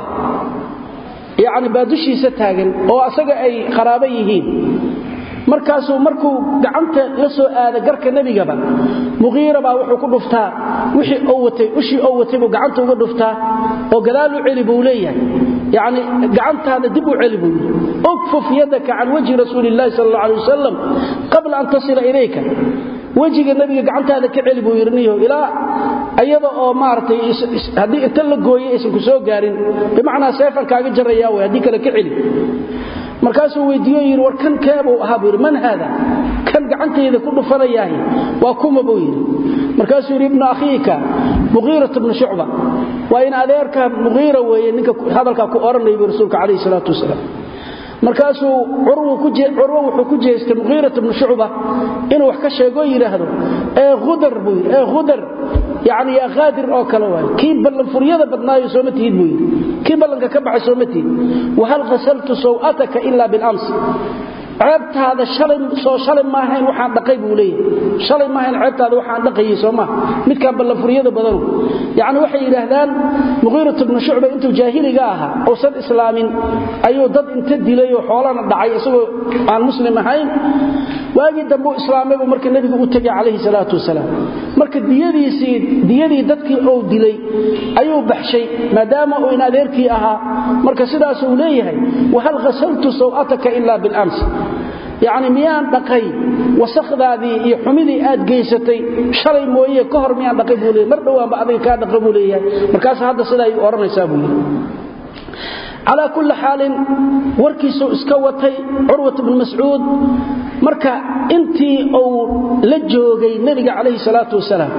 Speaker 1: yacni baa dushiisa taagan oo asaga ay qaraabo yihiin markaasuu markuu gacanta la soo aada garka nebigaba muqiira baa wuxuu ku dhuftaa wixii oo watay ushii oo watay buu gacanta uga dhuftaa oo gadaal u celi buu leeyahay yacni gacantaada dib u celi buu yidhi ukfuf yadaka can wajhi rasuuli illahi sal alla alay wasalam qabla an tasila ilayka wejiga nebiga gacantaada ka celi buu yidhi niyo ilaa iyada oo maaragtay haddii inta la gooyey aysan ku soo gaarin bimacnaa seefan kaaga jarrayaa way haddii kale ka celi markaasuu weydiiyo yidhi war kan keebuu ahaa buu yidhi man haada kan gacantayda ku dhufanayaahi waa kuma buu yidhi markaasuu yidhi ibnu akhiika muqiirat bnu shucba waa in adeerka muqiira weeye ninka hadalkaa ku odhanaya buu rasuulka calayhi salaatu wasalaam markaasuu curwo wuxuu ku jeestay muqiirat bnu shucba inuu wax ka sheegoo yidhaahdo ee udar buu yidhi ee udar yani yaa khaadir oo kale waay kii ballanfuryada badnaayo sooma tihid buu yidhi kii ballanka ka baxay sooma tihid wahal qasaltu saw'ataka ila bilams ceebtaada soo shalay maahayn waxaan dhaqay buu leeyahay shalay maahayn ceebtaada waxaan dhaqayay soo maaha midkaan ballanfuryada badanu yacni waxay yidhaahdaan muqiirat bnu shucba intuu jaahiliga ahaa uusan islaamin ayuu dad inta dilay oo xoolana dhacay isagoo aan muslim ahayn waagii dambe u islaamay buu marka nebigu u tegay calayhi salaatu wasalaam marka diyadiisii diyadii dadkii uu dilay ayuu baxshay maadaama uu in adeerkii ahaa marka sidaasuu leeyahay wahal ghasaltu saw'ataka ila bilams yacni miyaan dhaqay wasakdaadii iyo xumidii aad geysatay shalay mooye ka hor miyaan dhaqay buu leeyahy mar dhowaanba adiga kaa dhaqa buu leeyahay markaas hadda sidaa ay odhanaysaa buu yidhi calaa kulli xaalin warkiisuu iska watay curwat bnu mascuud marka intii uu la joogay nebiga calayhi salaatu wasalaam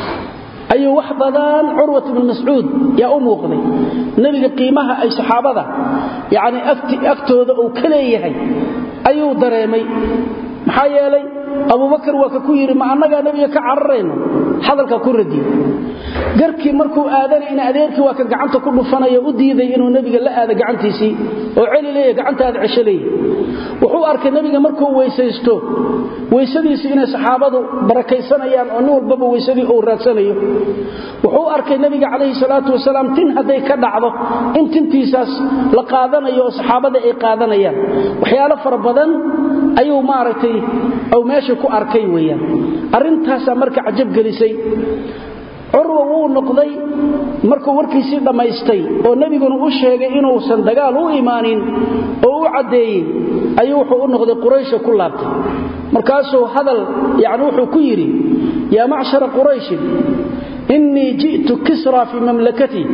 Speaker 1: ayuu wax badan curwat bnu mascuud yaa u muuqday nebiga qiimaha ay saxaabada yacni agtooda uu ka leeyahay ayuu dareemay maxaa yeelay abubakar waa ka ku yidhi ma annagaa nebiga ka cararayno hadalka ku radiyo garkii markuu aadanay in adeerkii waa ka gacanta ku dhufanaya u diiday inuu nebiga la aado gacantiisii oo celi leeya gacantaada cesho leeya wuxuu arkay nebiga markuu weysaysto weysadiisii inay saxaabadu barakaysanayaan oo nin walbaba weysadii uu raadsanayo wuxuu arkay nebiga calayhi salaatu wasalaam tin hadday ka dhacdo in tintiisaas la qaadanayo oo saxaabada ay qaadanayaan waxyaalo fara badan ayuu maaragtay ou meesha ku arkay weeyaan arrintaasaa marka cajab gelisay curwa wuu noqday markuu warkiisii dhammaystay oo nebiguna u sheegay inuusan dagaal u imaanin oo u caddeeyey ayuu wuxuu u noqday quraysha ku laabtay markaasuu hadal yani wuxuu ku yidhi yaa macshara qurayshin innii ji'tu kisra fii mamlakatii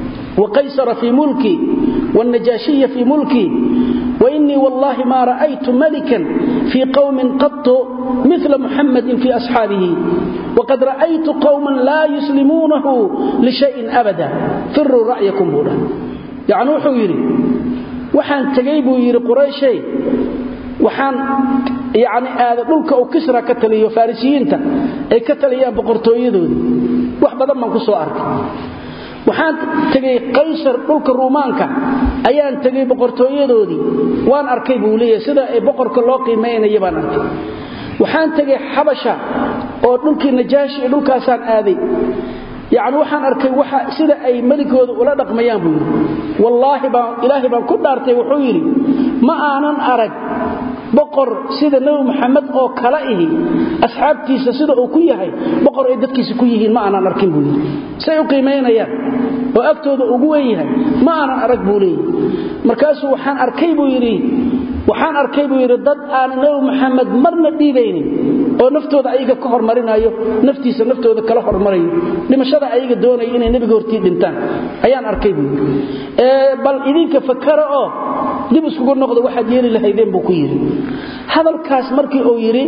Speaker 1: وقيصر في ملكي والنجاشي في ملكي وإني والله ما رأيت ملكا في قوم قط مثل محمد في أصحابه وقد رأيت قوما لا يسلمونه لشيء أبدا فروا رأيكم هنا يعني وحو يري وحان تقيبوا يري قريشي وحان yacni aada dhulka uu kisra ka taliyo farisiyiinta ay ka taliyaan boqortooyadoodii wax badan baan ku soo arkay waxaan tegey qaysar dhulka ruumaanka ayaan tegey boqortooyadoodii waan arkay buu leeyahay sida ay boqorka loo qiimaynaya baan arkay waxaan tegey xabasha oo dhulkii najaashi iyo dhulkaasaan aaday yacni waxaan arkay waxa sida ay meligooda ula dhaqmayaan buu yidhi wallaahi baan ilaahay baan ku dhaartay wuxuu yidhi ma aanan arag boqor sida nebi maxamed oo kala ihi asxaabtiisa sida uu ku yahay boqor ay dadkiisa ku yihiin ma aanan arkin buu yidhi say u qiimaynayaan oo agtooda ugu weyn yahay ma aanan arag buu leeyahy markaasuu waxaan arkay buu yidhi waxaan arkay buu yidhi dad aan nebi maxamed marna dhiibaynin oo naftooda ayaga ka hormarinayo naftiisa naftooda kala hormarayo dhimashada ayaga doonaya inay nebiga hortii dhintaan ayaan arkay buu yidhi bal idinka fakara oo dib iskugu noqdo waxaad yeeli lahaydeen buu ku yidhi hadalkaas markii uu yidhi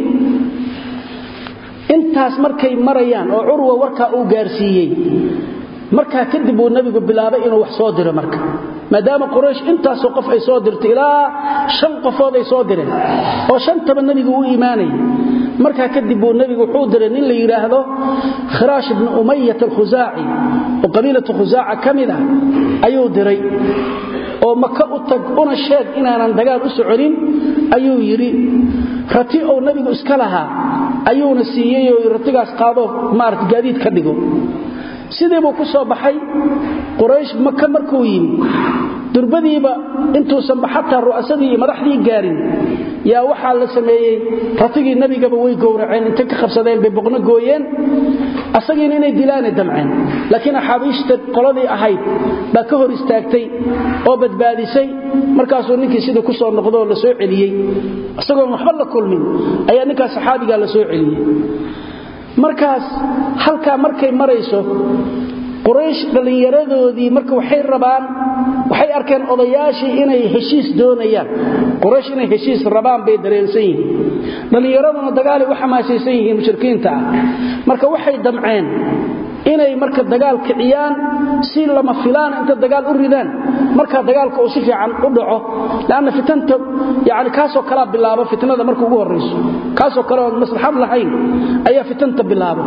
Speaker 1: intaas markay marayaan oo curwa warkaa uu gaarsiiyey markaa kadib uu nebigu bilaabay inuu wax soo diro marka maadaama quraysh intaasoo qof ay soo dirto ilaa shan qofood ay soo direen oo shantaba nebigu u imaanayay markaa kadib buu nebigu wuxuu diray nin la yidhaahdo khiraash ibnu umayat alkhusaaci oo qabiilatu khusaaca ka mid ah ayuu diray oo maka u tag una sheeg inaanan dagaal u soconin ayuu yidhi rati ou nebigu iska lahaa ayuuna siiyey oo ratigaas qaadoo maarata gaadiid ka dhigo sidii buu ku soo baxay quraysh maka markuu yimi durbadiiba intuusanba xataa ru'asadii iyo madaxdii gaarin yaa waxaa la sameeyey ratigii nebigaba way gowraceen intay ka qabsadeen bay boqno gooyeen asagiina inay dilaanay damceen laakiin axaabiishta qoladii ahayd baa ka hor istaagtay oo badbaadisay markaasuu ninkii sidii ku soo noqdooo la soo celiyey isagoon waxba la kulmin ayaa ninkaas saxaabigaa la soo celiyey markaas halkaa markay marayso quraysh dhallinyaradoodii marka waxay rabaan waxay arkeen odayaashii inay heshiis doonayaan quraysh inay heshiis rabaan bay dareensan yihiin dhallinyaraduna dagaalay u xamaasaysan yihiin mushrikiinta ah marka waxay damceen inay marka dagaal kiciyaan si lama filaan inta dagaal u ridaan markaa dagaalka uu si fiican u dhaco lanna fitanta yani kaasoo kalaa bilaabo fitnada marka ugu horayso kaasoo kale oon maslaxad lahayn ayaa fitanta bilaabo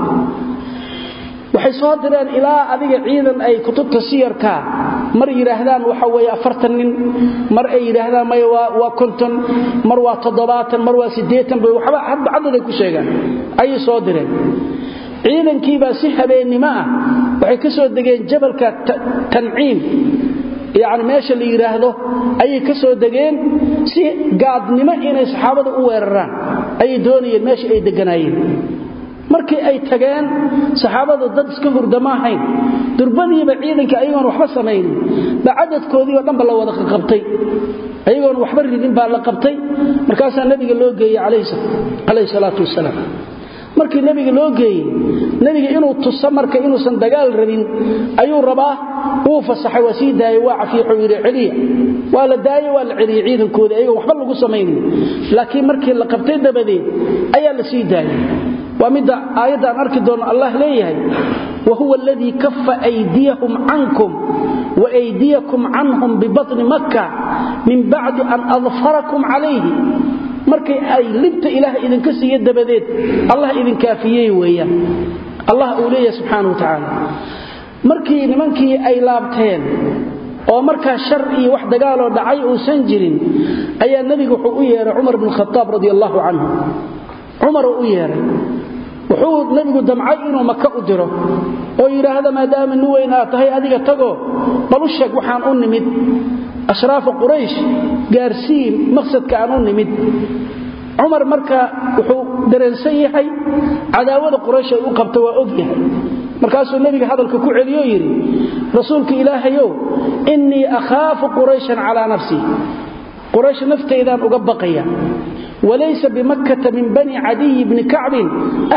Speaker 1: waxay soo direen ilaa adiga ciidan ay kutubta siyarka mar yidhaahdaan waxa weye afartan nin mar ay yidhaahdaan may waa konton mar waa toddobaatan mar waa siddeetan bay waxba hadba caddaday ku sheegaan ayay soo direen ciidankiibaa si habeennimo ah waxay ka soo degeen jabalka tanciim yani meesha la yidhaahdo ayay ka soo degeen si gaadnimo inay saxaabada u weeraraan ayay doonayeen meesha ay deganaayeen markii ay tageen saxaabadu dad iska hurda ma ahayn durbadiiba ciidanka ayagoon waxba samaynin ba cadadkoodii oo dhanba la wada qabtay ayagoon waxba ridin baa la qabtay markaasaa nebiga loo geeyey calayhi salaatu wasalaam markii nebiga loo geeyey nebiga inuu tuso marka inuusan dagaal rabin ayuu rabaa wuu fasaxay waa sii daayey waa cafiixuu yidhi celiya waa la daaye waa la celiyey ciidankoodii ayagoon waxba lagu samaynin laakiin markii la qabtay dabadeed ayaa la sii daayey waa midda aayadda aan arki doonno allah leeyahay wahuwa aladii kafa aydiyahum cankum waaydiyakum canhum bibatni makka min bacdi an adfarakum calayhi markay ay libta ilaah idinka siiye dabadeed allah idinkaafiyey weeyaan allah uu leeyahay subxaana wa tacaala markii nimankii ay laabteen oo markaa shar iyo wax dagaaloo dhacay uusan jirin ayaa nebigu wuxuu u yeehay cumar bn khaaab radi allaahu canhu cumaruu u yeehay wuxuu nebigu damcay inuu maka u diro oo yidhaahda maadaama nin weyn aad tahay adiga tagoo balu sheeg waxaan u nimid ashraafa quraysh gaarsii maqsadka aan u nimid cumar marka wuxuu dareensan yahay cadaawada quraysh ay u qabta waa og yahay markaasuu nebiga hadalka ku celiyo yidhi rasuulka ilaahayow innii akhaafu qurayshan calaa nafsii quraysh naftaydaan uga baqaya walaysa bimakkata min bani cadiyi bni kacbin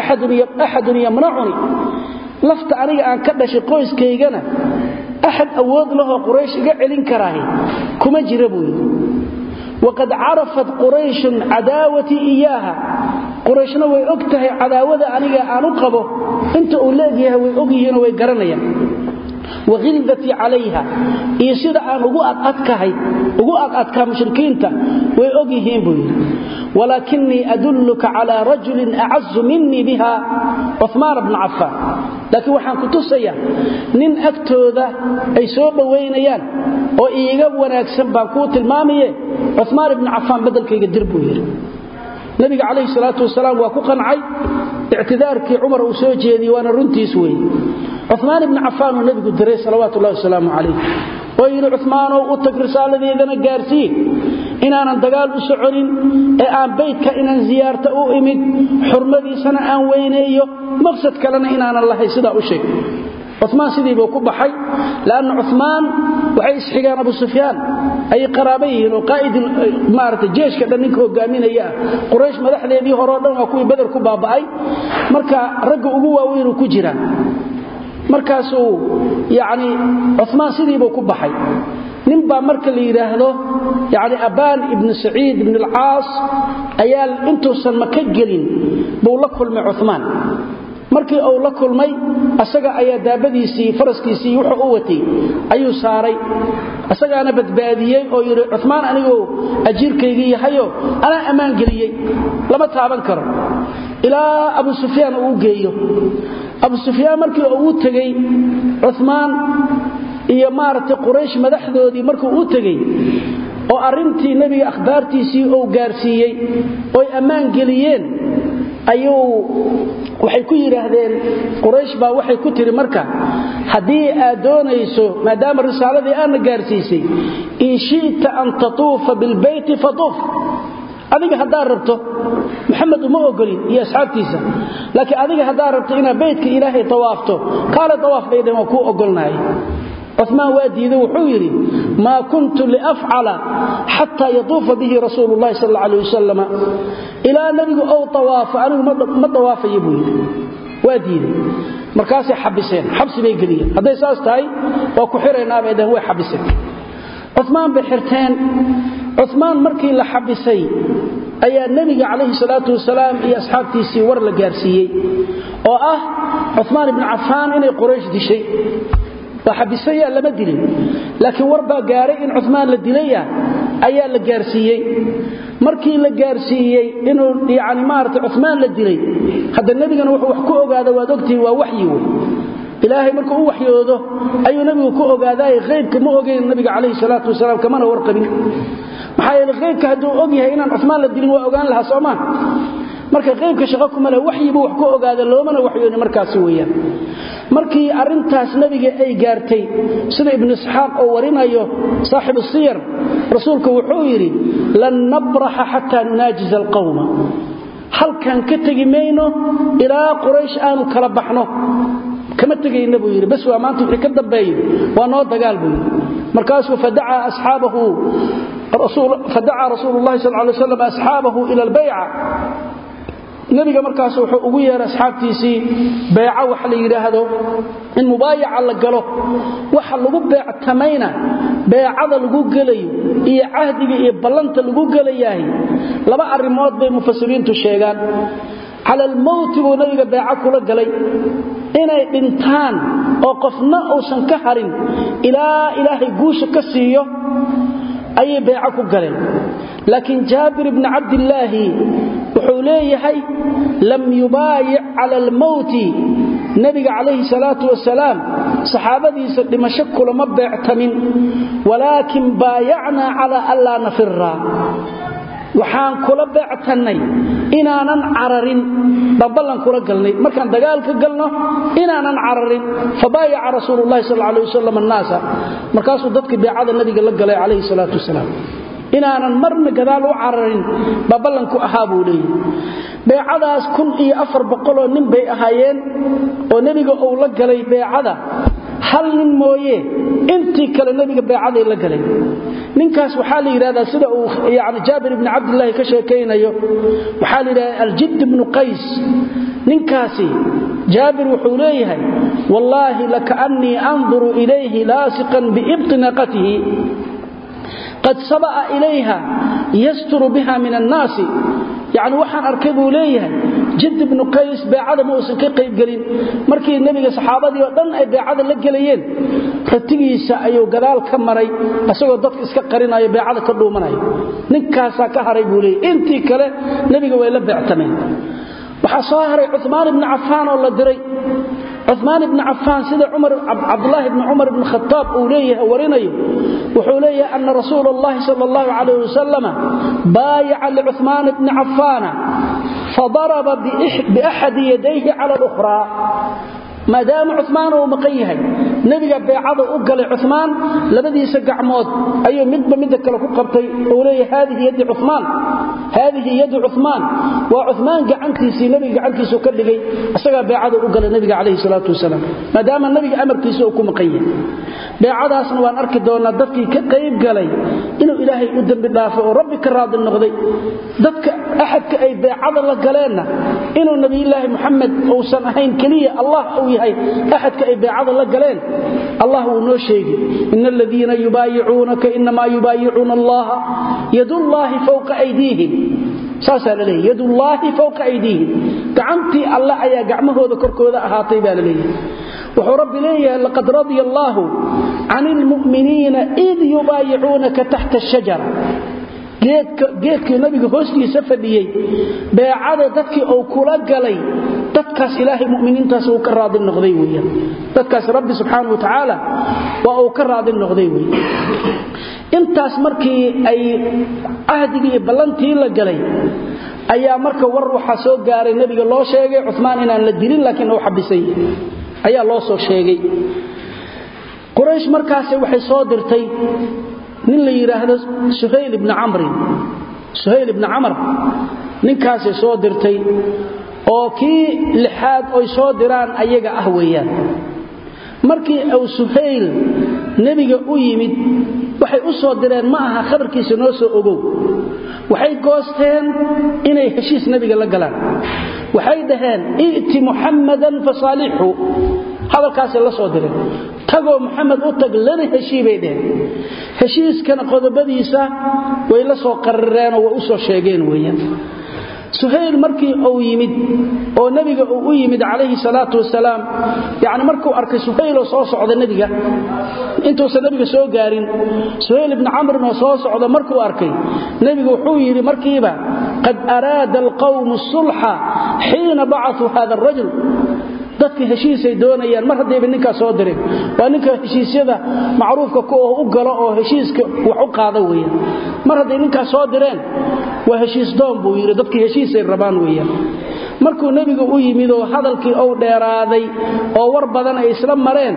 Speaker 1: axadun yamnacuni lafta aniga aan ka dhashay qoyskaygana axad awood lahoo quraysh iga celin karaahi kuma jira buu yidhi waqad carafat qurayshun cadaawatii iyaaha qurayshna way og tahay cadaawada aniga aan u qabo inta uu leegyahay way og yihiinoo way garanayaan wahildatii calayha iyo sida aan ugu adadkahay ugu adadkaa mushrikiinta way og yihiin buu yidhi walaakinii adulluka calaa rajulin acazu minii biha cumaan bna cafaan laakiin waxaan ku tusaya nin agtooda ay soo dhowaynayaan oo iiga wanaagsan baan kuu tilmaamaye cumaan ibni cafaan beddelkayga dir buu yidhi nabiga calayhi salaatu wasalaam waa ku qancay ictidaarkii cumar uu soo jeediyey waana runtiis weeye cumaan ibni cafaan uu nebigu diray salawaatu ullahi wasalaamu calayh oo yidhi cumaanow u tag risaaladeedana gaarsiin inaanan dagaal u soconin ee aan baydka inaan ziyaarta u imid xurmadiisana aan weyneeyo maqsad kalena inaanan lahay sidaa u sheeg cumaan sidiibuu ku baxay lanna cumaan waxay isxigaan abu sufyaan ayay qaraaba yihiin oo qaa'id maarata jeeshka dhan ninka hogaaminaya ah quraysh madaxdeedii horeo dhan waa kuwii beder ku baaba'ay marka ragga ugu waaweynuu ku jiraa markaasuu yacni cumaan sidiibuu ku baxay nin baa marka la yidhaahdo yani abaan ibnu saciid ibn alcaas ayaa intuusan maka gelin buu la kulmay cumaan markii uu la kulmay asaga ayaa daabadiisii faraskiisii wuxuu u watay ayuu saaray asagaana badbaadiyey oo yidhi cumaan aniguu ajiirkaygii yahayo anaa ammaan geliyey lama taaban karo ilaa abu sufyaan uu u geeyo abu sufyaan markii uu u tegey cumaan iyo maaragtay quraysh madaxdoodii markuu u tegey oo arrintii nebiga akhbaartiisii uu gaarsiiyey oy ammaan geliyeen ayuu waxay ku yidhaahdeen quraysh baa waxay ku tiri marka haddii aad doonayso maadaama risaaladii aadna gaarsiisay in shi'ta an tatuufa bilbeyti fatuuf adiga haddaad rabto maxamed uma ogolin iyo asxaabtiisa laakiin adiga haddaad rabto inaad beytka ilaahay tawaafto kaale tawaaf bay dheen waa kuu ogolnahay cumaan waa diiday wuxuu yidhi maa kuntu liafcala xataa yatuufa bihi rasuulu llahi sal alla alay wasalam ilaa nebigu ou tawaafo anigu ma dawaafayo buu yidhi waa diiday markaasay xabiseen xabsi bay geliyeen hadday saas tahay waa ku xiraynaabay dhaheen way xabiseen cumaan bay xirteen cumaan markii la xabisay ayaa nebiga calayhi salaatu wasalaam iyo asxaabtiisii war la gaarsiiyey oo ah cumaan ibnu cafaan inay quraysh dishay waa xabisaya lama dilin laakiin war baa gaaray in cumaan la dilaya ayaa la gaarsiiyey markii la gaarsiiyey inuu yani maarata cumaan la dilay hadda nebigana wuxuu wax ku ogaada waad ogtihi waa waxyi wey ilaahay markuu u waxyoodo ayuu nebigu ku ogaadaay haybka ma ogeyn nabiga calayhi salaatu wasalaam kamana warqabin maxaa yeele haybka hadduu og yahay inaan cumaan la dilin waa ogaan lahaa soomaa marka qaybka shaqo kuma leh waxyibu wax ku ogaada loomana waxyooni markaasi weeyaan markii arrintaas nebiga ay gaartay sida ibnu isxaaq oo warinayo saaxibu siyar rasuulku wuxuu yidhi lan nabraxa xataa nunaajiza alqawma halkan ka tegi mayno ilaa quraysh aanu kala baxno kama tegayna buu yidhi bas waa maanta wixii ka dambeeyo waa noo dagaal buu yidhi markaasuu fadacaa asxaabahu fadacaa rasuulu llahi sal lay slam asxaabahu ila albayca nebiga markaas wuxuu ugu yeeray asxaabtiisii beeco wax la yidhaahdo in mubaayaca la galo waxa lagu beectamayna beecada lagu gelayo iyo cahdiga iyo ballanta lagu gelayahay laba arrimood bay mufasiriintu sheegaan cala almowti buu nebiga beeco kula galay inay dhintaan oo qofna uusan ka harin ilaa ilaahay guusha ka siiyo ayay beeco ku galeen laakiin jaabir ibni cabdillaahi wuxuu leeyahay lam yubaayic cala almowti nebiga calayhi salaatu wasalaam saxaabadiisa dhimasho kulama beectamin walaakin baayacnaa cala anlaa nafira waxaan kula beectannay inaanan cararin baan ballan kula galnay markaan dagaalka galno inaanan cararin fabaayaca rasuulu llahi sal alay wasalam annaasa markaasuu dadkii beecada nabiga la galay calayhi salaatu wasalaam inaanan marna gadaal u cararin baa ballanku ahaa buu leeyahy beecadaas kun iyo afar boqoloo nin bay ahaayeen oo nebiga uu la galay beecada hal nin mooye intii kale nebiga beecaday la galeen ninkaas waxaa la yidhahdaa sida uu yani jaabir ibni cabdilaahi ka sheekaynayo waxaa la yidhahdaa aljidd ibnu qays ninkaasi jaabir wuxuu leeyahay wallaahi lakaannii anduru ilayhi laasiqan biibti naqatihi qad saba'a ilayha yasturu biha min annaasi yacni waxaan arkay buu leeyahay jid ibnu qays beecada ma uusan ka qaybgelin markii nebiga saxaabadii oo dhan ay beecada la gelayeen ratigiisa ayuu gadaal ka maray isagoo dadka iska qarinayo beecada ka dhuumanaya ninkaasaa ka haray buu leeyay intii kale nebiga way la beectameen waxaa soo haray cumaan ibni cafaan oo la diray cumaan ibni cafaan sida cabdulaahi bni cumar ibni khataab uu leeyahay warinayo wuxuu leeyahay ana rasuula allahi sal allahu calayh wasalama baayaca licumaan ibni cafaana fadaraba biaxadi yadayhi cala lukhraa maadaama cumaan uu maqan yahay nebiga beecada u galay cumaan labadiisa gacmood ayuu midba midda kale ku qabtay uu leeyahay haadihi yadi cumaan haadihi yadu cumaan waa cumaan gacantiisii nebiga gacantiisuu ka dhigay isagaa beecada u galay nebiga calayhi salaatu wasalaam maadaama nebiga amarkiisa uu ku maqan yahay beecadaasna waan arki doonaa dadkii ka qayb galay inuu ilaahay u dembi dhaafay oo rabbi ka raadi noqday dadka axadka ay beecada la galeenna inuu nebiyulaahi muxamed uusan ahayn keliya allah uu yahay axadka ay beecada la galeen allah wuu noo sheegi in aladiina yubaayicuunaka inamaa yubaayicuuna allaha yadullaahi fowqa aydiihim saasaa la leeyahy yadullaahi fowqa aydiihim gacantii alle ayaa gacmahooda korkooda ahaatay baa la leeyahay wuxuu rabbi leeyahay laqad radia allaahu can ilmu'miniina id yubaayicuunaka taxta ashajara geedkii nabiga hoostiisa fadhiyey beecada dadkii uu kula galay dadkaas ilaahay muminiintaas uu ka raadi noqday weyaan dadkaas rabbi subxaana wa tacaala waa uu ka raadi noqday wey intaas markii ay cahdigii iyo ballantii la galay ayaa marka war waxaa soo gaaray nebiga loo sheegay cumaan inaan la dilin laakiin uu xabisay ayaa loo soo sheegay quraysh markaas waxay soo dirtay nin la yidhaahdo suhayl ibni camrin suhayl ibni camar ninkaasay soo dirtay oo kii lixaad oy soo diraan ayaga ah weeyaan markii uu suhayl nebiga u yimid waxay u soo direen ma aha khabarkiisa noo soo ogow waxay goosteen inay heshiis nebiga la galaan waxay dhaheen i'ti muxammadan fasaalixhu hadalkaasay la soo direen tagoo muxamed u tag lana heshii bay dheheen heshiiskana qodobadiisa way la soo qarireenoo way u soo sheegeen weeyaan suhayl markii uu yimid oo nebiga uu u yimid calayhi salaatu wasalaam yacni markuu arkay suhayloo soo socda nebiga intuusan nebiga soo gaarin suhayl ibni camrin oo soo socda markuu arkay nebigu wuxuu yidhi markiiba qad araada alqawmu sulxa xiina bacasuu hada arajul dadka heshiisay doonayaan mar haddayba ninkaa soo direen waa ninka heshiisyada macruufka ku u galo oo heshiiska wax u qaada weeyaan mar hadday ninkaa soo direen waa heshiis doon buu yidhi dadkii heshiisay rabaan weeyaan markuu nebigu u yimid oo hadalkii uu dheeraaday oo war badan ay isla mareen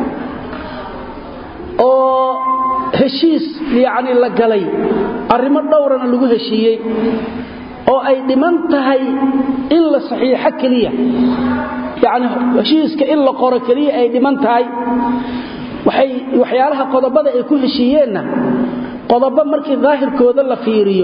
Speaker 1: oo heshiis yacni la galay arrimo dhowrana lagu heshiiyey oo ay dhiman tahay in la saxiixo keliya yacni heshiiska in la qoro keliya ay dhiman tahay waxay waxyaalaha qodobada ay ku heshiiyeenna qodobo markii daahirkooda la fiiriyo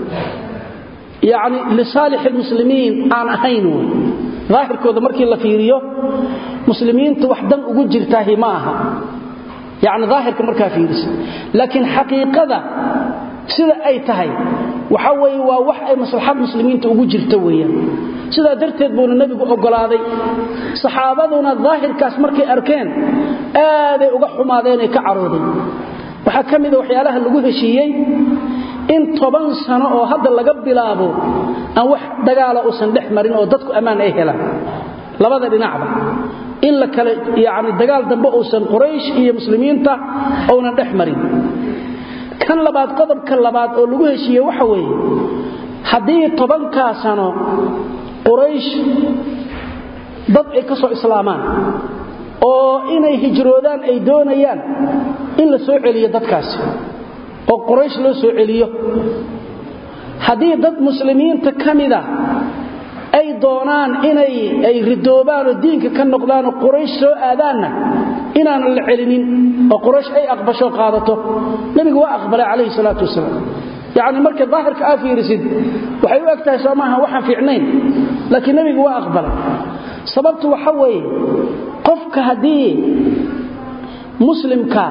Speaker 1: yacni lisaalix almuslimiin aan ahayn wey daahirkooda markii la fiiriyo muslimiinta wax dan ugu jirtaahi ma aha yacni daahirka markaa fiirisa laakiin xaqiiqada sida ay tahay waxa weeye waa wax ay maslaxad muslimiinta ugu jirta weeyaan sidaa darteed buuna nebigu oggolaaday saxaabaduna daahirkaas markay arkeen aaday uga xumaadeenay ka caroodeen waxaa ka mida waxyaalaha lagu heshiiyey in toban sano oo hadda laga bilaabo aan wax dagaala uusan dhex marin oo dadku ammaan ay helaan labada dhinacba in la kale yacni dagaal dambe uusan quraysh iyo muslimiinta uunan dhex marin kan labaad qodobka labaad oo lagu heshiiye waxa weeye haddii tobankaa sano quraysh dad ay ka soo islaamaan oo inay hijroodaan ay doonayaan in la soo celiyo dadkaasi oo quraysh loo soo celiyo haddii dad muslimiinta ka mida ay doonaan inay ay ridoobaan oo diinka ka noqdaan oo quraysh soo aadaanna inaanan la celinin oo quraysh ay aqbasho qaadato nebigu waa aqbalay calayhi salaatu wasalaam yacni marka daahirka aa fiirisid waxay u eg tahay soo maaha waxaan fiicnayn laakiin nebigu waa aqbalay sababtu waxa weeye qofka haddii muslimka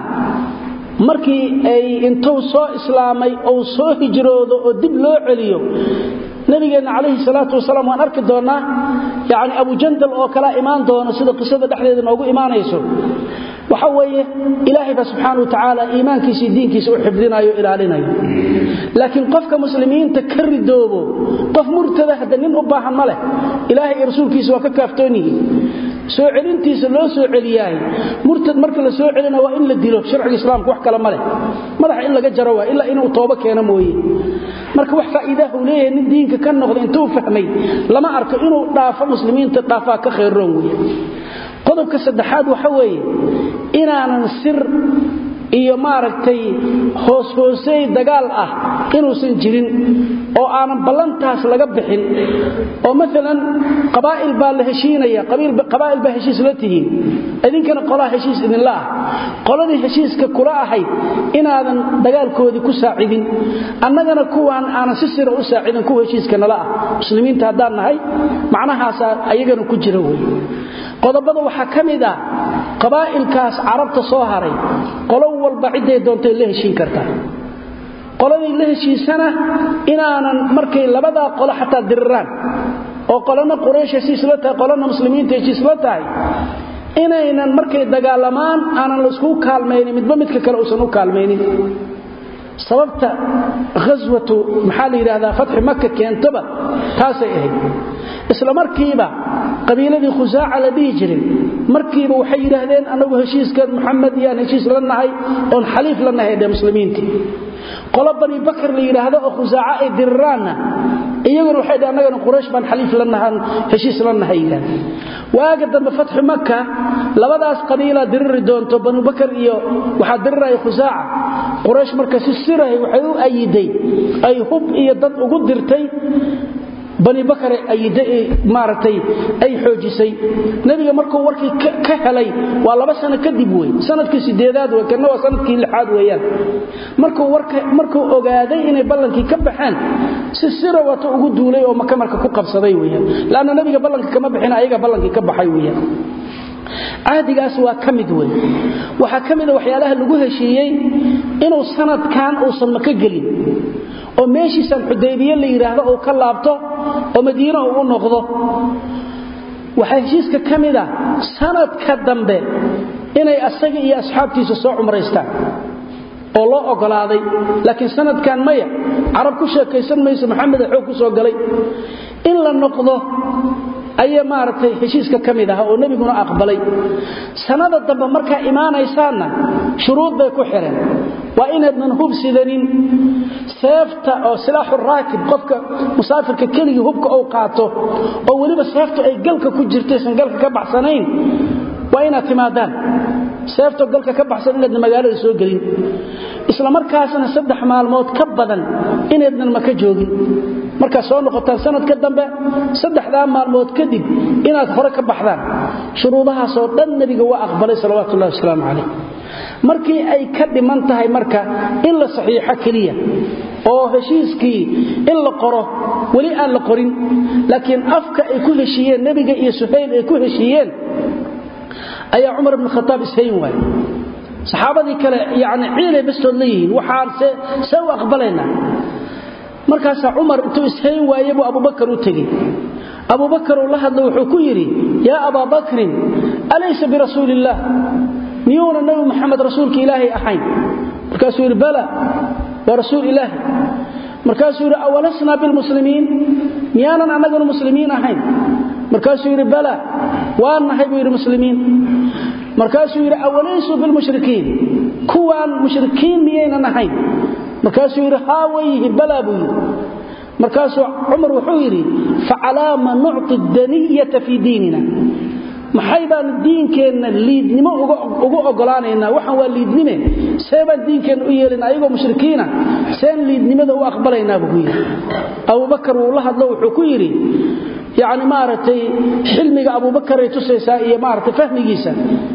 Speaker 1: markii ay intuu soo islaamay ou soo hijroodo oo dib loo celiyo nabigeenna calayhi salaatu wasalaam waan arki doonnaa yacni abujandal oo kalea imaan doono sida qisada dhexdeeda noogu imaanayso waxa weeye ilaahay baa subxaana wa tacaala iimaankiisii diinkiisa u xifdinayo o ilaalinayo laakiin qofka muslimiinta ka ridoobo qof murtada hadda nin u baahan ma leh ilaahay iyo rasuulkiisa waa ka kaaftoon yihiin soo celintiisa loo soo celiyaahay murtad marka la soo celina waa in la dilo sharciga islaamka wax kale ma leh madaxa in laga jaro waa ilaa inuu toobo keeno mooye marka wax faa'iidaha uu leeyahay nin diinka ka noqda intuu fahmay lama arko inuu dhaafo muslimiinta dhaafaa ka khayrroon weeye qodobka saddexaad waxa weeye inaanan sir iyo maaragtay hoos-hoosey dagaal ah inuusan jirin oo aanan ballantaas laga bixin oo maalan qabaa'il baa la heshiinaya qabaa'il baa heshiis la tihiin idinkana qolaa heshiis idinla ah qoladii heshiiska kula ahayd inaadan dagaalkoodii ku saacidin annagana kuwaan aanan si sira u saacidin kuwa heshiiska nala ah muslimiinta haddaan nahay macnahaasaa ayagana ku jira wey qodobada waxaa ka mid ah qabaa'ilkaas carabta soo haray qolo walba cidday doontay la heshiin kartaa qoladii la heshiisana inaanan markay labadaa qolo xataa diriraan oo qolana quraysh heshiisla tahay qolana muslimiinta heshiisla tahay inaynan markay dagaalamaan aanan la iskugu kaalmaynin midba midka kale uusan u kaalmaynin sababta ghaswatu maxaa la yidhaahdaa fatxi maka keentaba taasay ahayd isla markiiba qabiiladii khusaaca la dhihi jiray markiiba waxay yidhaahdeen annagu heshiiska muxamed iyaan heshiis la nahay oon xaliif la nahay dhe muslimiintii qolo bani bakar la yidhaahdo oo khusaaca ay diriraanna iyaguna waxay dhh annagana quraysh baan xaliif la nahan heshiis la nahay yidhahdeen waaga dambe fatxu maka labadaas qabiilaa diriri doonto banu bakar iyo waxaa diriraya khusaaca quraysh marka si sirahay waxay u ayiday ay hub iyo dad ugu dirtay bani bakare maaragtay ay xoojisay nebiga markuu warkii ka helay waa laba sano kadib wey sanadkii sideedaad wey kana waa sanadkii lixaad weeyaan markuu ogaaday inay ballankii ka baxeen si sira wata ugu duulay oo maka marka ku qabsaday weyaan lanna nebiga ballanka kama bixin ayaga ballankii ka baxay weyaan cahdigaas waa ka mid wey waxaa ka mida waxyaalaha lagu heshiiyey inuu sanadkan uusan maka gelin oo meeshiisan xudaybiye la yidhaahdo uu ka laabto oo madiine uu u noqdo waxaa heshiiska ka mida sanadka dambe inay asaga iyo asxaabtiisa soo cumraystaan oo loo ogolaaday laakiin sanadkan maya carab ku sheekaysan mayso maxameda xoog ku soo galay in la noqdo ayaa maaragtay heshiiska ka mid ah oo nebiguna aqbalay sanada dambe markaa imaanaysaanna shuruud bay ku xidheen waa inaydnan hub sidanin seefta oo silaaxu raakib qofka musaafirka keligii hubka uu qaato oo weliba seeftu ay galka ku jirtaysan galka ka baxsanayn waa inaad timaadaan seefto galka ka baxsan inaydna magaalada soo gelin isla markaasna saddex maalmood ka badan inaydnan maka joogin markaad soo noqotaan sanadka dambe saddexdaa maalmood kadib inaad hore ka baxdaan shuruudahaasoo dhan nebiga waa aqbalay salawatullahi wasalaamu calayh markii ay ka dhiman tahay marka in la saxiixo keliya oo heshiiskii in la qoro weli aan la qorin laakiin afka ay ku heshiiyeen nebiga iyo suhayl ay ku heshiiyeen ayaa cumar ibn khataab ishayn waay saxaabadii kale yani ciilay bastood leeyihiin waxaan see u aqbalaynaa markaasaa cumar intuu ishayn waaye buu abubakar u tegey abubakar uu la hadla wuxuu ku yidhi yaa abaa bakrin alaysa birasuuli illaah miyuuna nebi maxamed rasuulka ilaahay ahayn markaasuu yidhi bala waa rasuul ilaahi markaasuu yidhi awalasnaa bilmuslimiin miyaanan annaganu muslimiin ahayn markaasuu yidhi bala waan nahay buu yidhi muslimiin markaasuu yidhi awalaysuu bilmushrikiin kuwaan mushrikiin miyaynan ahayn markaasuu yidhi haa wayyihi balaa buu yidhi markaasuu cumar wuxuu yidhi facalaama nucti daniyata fii diinina maxay baan diinkeenna liidnimo ugu ogolaanaynaa waxaan waa liidnime see baan diinkeenna u yeelina ayagoo mushrikiina seen liidnimada u aqbalaynaa buu ku yidhi abubakar wuu la hadlo wuxuu ku yidhi yani maaragtay xilmiga abubakaray tusaysaa iyo maaragtay fahmigiisa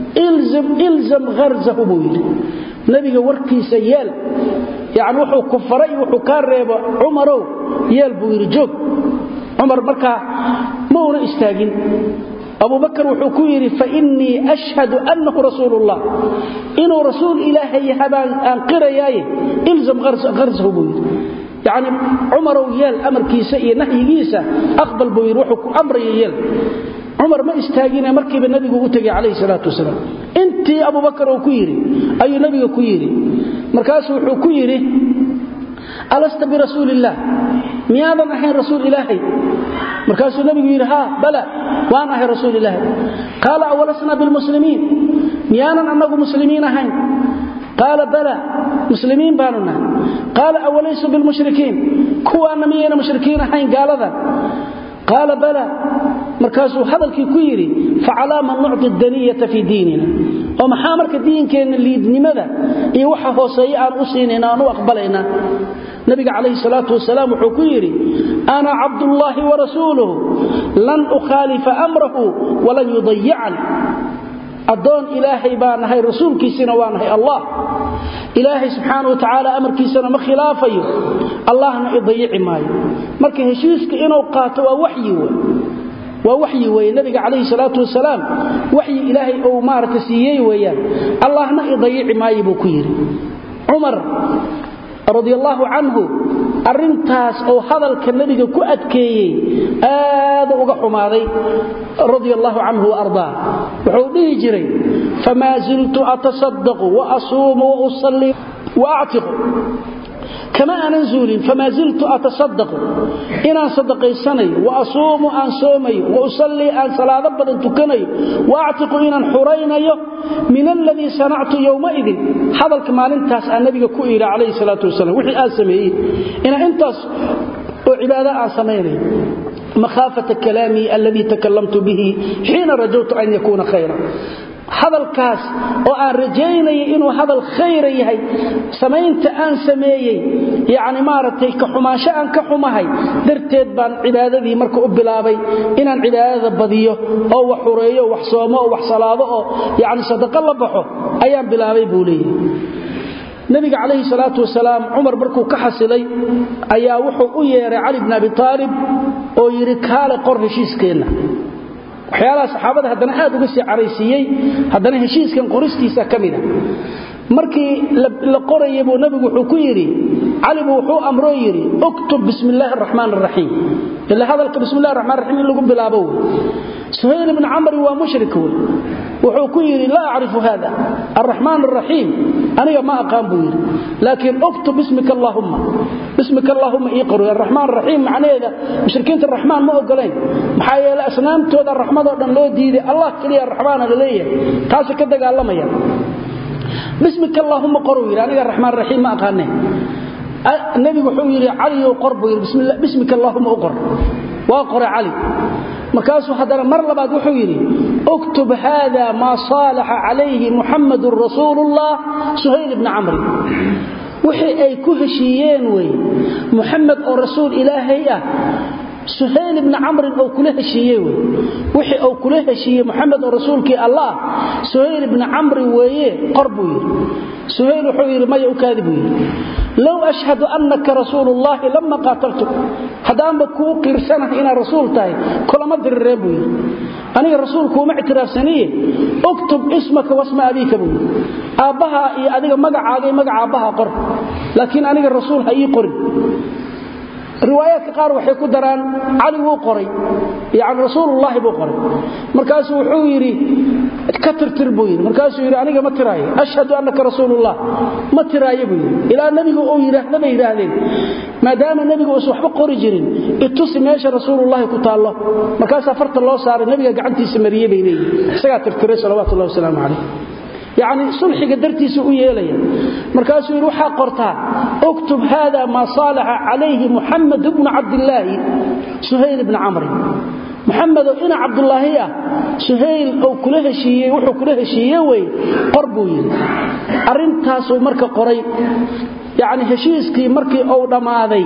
Speaker 1: ilzam harzahu buu yidhi nebiga warkiisa yeel yani wuxuu ku faray wuxuu kaa reebo cumarow yeel buu yidhi joog cumar markaa ma una istaagin abubakar wuxuu ku yidhi fainii ashhadu annahu rasuul ullah inuu rasuul ilaahay yahabaan aan qirayaaye ilzam harzahu buu yidhi yacni cumarow yeel amarkiisa iyo nahyigiisa aqbal buu yidhi wuxuu ku amraya yeel cumar ma istaagine markiiba nebigu u tegay calayhi salaatu wasalaam intii abubakar uu ku yidhi ayuu nebiga ku yidhi markaasuu wuxuu ku yidhi alasta birasuuliillaah miyaadan ahayn rasuul ilaahay markaasuu nebigu yidhi haa bala waan ahay rasuul ilaahay qaala awalasna bilmuslimiin miyaanan annagu muslimiin ahayn qaala bala muslimiin baanu nahay qaala awalaysu bilmushrikiin kuwaanna miyayna mushrikiin ahayn gaaladan qaala bala markaasuu hadalkii ku yidhi facalaa man nucti daniyata fii diinina oo maxaa marka diinkeenna liidnimada iyo waxa hooseeye aan u siinayna aan u aqbalaynaa nabiga calayhi salaatu wasalaam wuxuu ku yidhi ana cabdullaahi warasuuluhu lan ukhaalifa amrahu walan yudayican addoon ilaahay baa nahay rasuulkiisina waa nahay allah ilaahay subxaana wa tacaala amarkiisana ma khilaafayo allahna idayici maayo marka heshiiska inuu qaato waa waxyi wey waa waxyi weeye nabiga calayhi salaatu wasalaam waxyi ilaahay uu maaragta siiyey weeyaan allahna idayici maayo buu ku yidhi cumar radi allaahu canhu arintaas oo hadalka nebiga ku adkeeyey aadu uga xumaaday radia allaahu canhu waardaa wuxuu dhihi jiray famaa ziltu atasadaqu waasuumu wausallii waactiqu kama aanan zuulin famaa ziltu atasadaqu inaan sadaqaysanayo waasuumu aan soomayo wausallii aan salaado badan tukanayo waactiqu inaan xuraynayo min aladii sanactu yowmaidin hadalka maalintaas aan nabiga ku idhi calayhi salaatu wasalam wixii aan sameeyey inaan intaas oo cibaado aan samaynayo makhaafata kalaamii aladii takalamtu bihi xiina rajawtu an yakuuna khayra hadalkaas oo aan rajaynaya inuu hadal khayra yahay samaynta aan sameeyey yacni maaragtay ka xumaansho aan ka xumahay darteed baan cibaadadii marka u bilaabay inaan cibaadada badiyo oo wax xureeyo wax soomo oo wax salaado oo yacni sadaqo la baxo ayaan bilaabay buu leeyahay nabiga calayhi salaatu wasalaam cumar markuu ka xasilay ayaa wuxuu u yeeray cali bn abi aalib oo yidhi kaale qor heshiiskeenna waxyaalaha saxaabada haddana aad uga sii caraysiiyey haddana heshiiskan qoristiisa ka mida markii la qoraya buu nabigu wuxuu ku yidhi cali buu wuxuu amroo yidhi uktub bismi illaahi araxmaan araxiim ila hadalka bismi llahi raxmaan raxiim in lagu bilaabo wey suhayl ibni camri waa mushrik wey wuxuu ku yidhi laa acrifu hada araxmaan araxiim aniga ma aqaan buu yidhi laakiin uktub bismika allaahumma bismika allaahumma ii qoro araxmaan araxiim macnaheeda mushrikiinta raxmaan ma ogolayn maxaa yeele asnaamtooda raxmadoo dhan loo diiday allah keliya raxmaana la leeyahay taasi ka dagaalamaya bismika allaahumma qoruu yidhi aniga raxmaan raxiim ma aqaane nebigu wuxuu yidhi caliyow qor buu yidhi bismika allaahumma u qor waa qore cali markaasuu haddana mar labaad wuxuu yidhi uktub haada maa saalaxa calayhi muxamadun rasuulullah suhayl ibni camri wixii ay ku heshiiyeen weye muxamed oo rasuul ilaahay ah suhayl ibni camrin oo kula heshiiye wey wixii uu kula heshiiyey muxamed oo rasuulkii allah suhayl ibni camri weeye qor buu yidhi suhayl wuxuu yidhi maya u kaadi buu yidhi low ashhadu annaka rasuulullaahi lama qaataltu haddaanba kuu qiirsanahay inaad rasuul tahay kulama dirireen buu yidhi aniga rasuulkuuma ictiraafsaniye uktub ismaka wasma abiika buu yidhi aabbahaa iyo adiga magacaaga iyo magaca aabbahaa qor laakiin aniga rasuul ha ii qorin riwaayaadka qaar waxay ku daraan cali wuu qoray yani rasuulullaahi buu qoray markaasuu wuxuu yidhi ka tirtir buu yidhi markaasuu yidhi aniga ma tiraayo ashhadu annaka rasuulullah ma tiraayo buu yidhi ilaa nebigu uu yidhaahda bay yidhaahdeen maadaama nebigu uusan waxba qori jirin itusi meesha rasuulullaahi ku taallo markaasaa farta loo saaray nebiga gacantiisa mariyey bay leeyihin isagaa tirtiray salawatullahi wasalaamu calayh yacni sulxiga dartiisu u yeelaya markaasuu yidhi waxaa qortaa uktub haada maa saalaxa calayhi muxamed bnu cabdillaahi suhayl ibni camri muxamedoo ina cabdulaahi ah suhayl ou kula heshiiyey wuxuu kula heshiiye wey qor buu yidhi arrintaasuu marka qoray yacni heshiiskii markii uu dhammaaday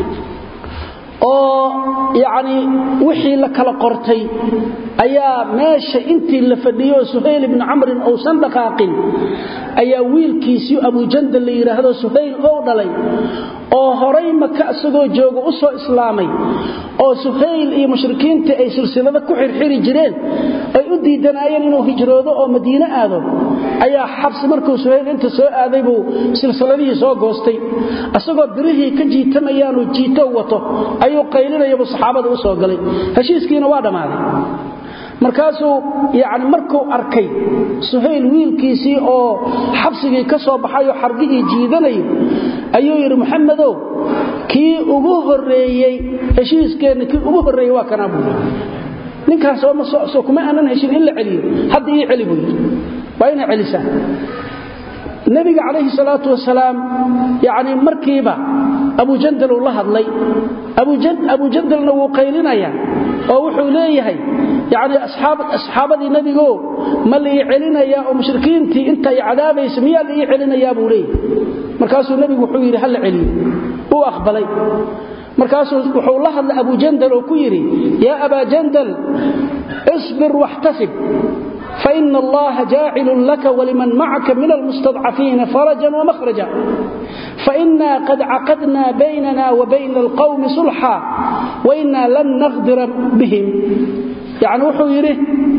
Speaker 1: oo yacni wixii la kala qortay ayaa meesha intii la fadhiyo suhayl ibni camrin uusan dhaqaaqin ayaa wiilkiisii abujandal la yidhaahdo suhayl ou dhalay oo horay maka isagoo jooga u soo islaamay oo suhayl iyo mushrikiinta ay silsilado ku xirxiri jireen ay u diidanaayeen inuu hijroodo oo madiine aado ayaa xabsi markuu suhayl inta soo aaday buu silsiladihii soo goostay asagoo birihii ka jiitamayaanuu jiito wato ayuu qaylinayabuu saxaabada u soo galay heshiiskiina waa dhammaaday markaasuu yani markuu arkay suhayl wiilkiisii oo xabsigii ka soo baxayoo xargihii jiidanayo ayuu yidhi muxamedow kii ugu horeeyey heshiiskeenna kii ugu horreeyey waa kanaa buu ninkaas soo kuma aanan heshin in la celiyo hadda ii celi buu yidhi waa inay celisaa nebiga calayhi salaatu wasalaam yani markiiba abujandal uu la hadlay abujandalna wuu qaylinayaa oo wuxuu leeyahay yani asxaabadii nebigo ma la ii celinayaa oo mushrikiintii intay cadaabaysa miyaa la ii celinayaa buu leeyahay markaasuu nebigu wuxuu yidhi ha la celiyo uu aqbalay markaasuu wuxuu la hadlay abujandal oo ku yidhi yaa abaa jandal isbir waxtasib فإن الله جاعل لك ولمن معك من المستضعفين فرجا ومخرجا فإنا قد عقدنا بيننا وبين القوم صلحا وإنا لن نغدر بهم يعني وحو يريه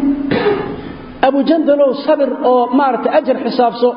Speaker 1: أبو جندلو صبر أو مارت أجر حسابسو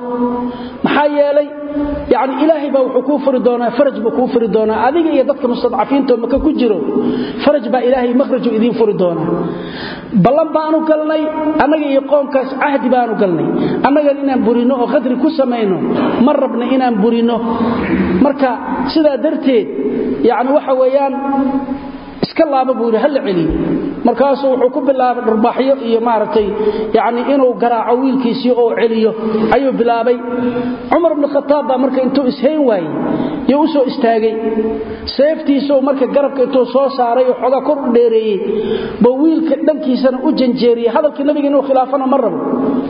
Speaker 1: محايا لي يعني إلهي با وحو كوفر دونا فرج با كوفر دونا أذيك إيا ضدك مستضعفين تو مكا كجرو فرج با إلهي مخرج إذين فر دونا ballan baanu galnay annaga iyo qoomkaas cahdi baanu galnay annagan inaan burino oo qadri ku samayno ma rabna inaan burino marka sidaa darteed yani waxa weeyaan iska laaba buu yidhi hala celiyo markaasuu wuxuu ku bilaabay dharbaaxyo iyo maaragtay yani inuu garaaco wiilkiisii oo celiyo ayuu bilaabay cumar bnu khataab baa marka intuu ishayn waayey yo u soo istaagay seeftiisuu marka garabka intuu soo saaray oo xoogaa kor u dheereeyey buu wiilka dhankiisana u janjeeriyey hadalkii nabiga inuu khilaafana ma rabo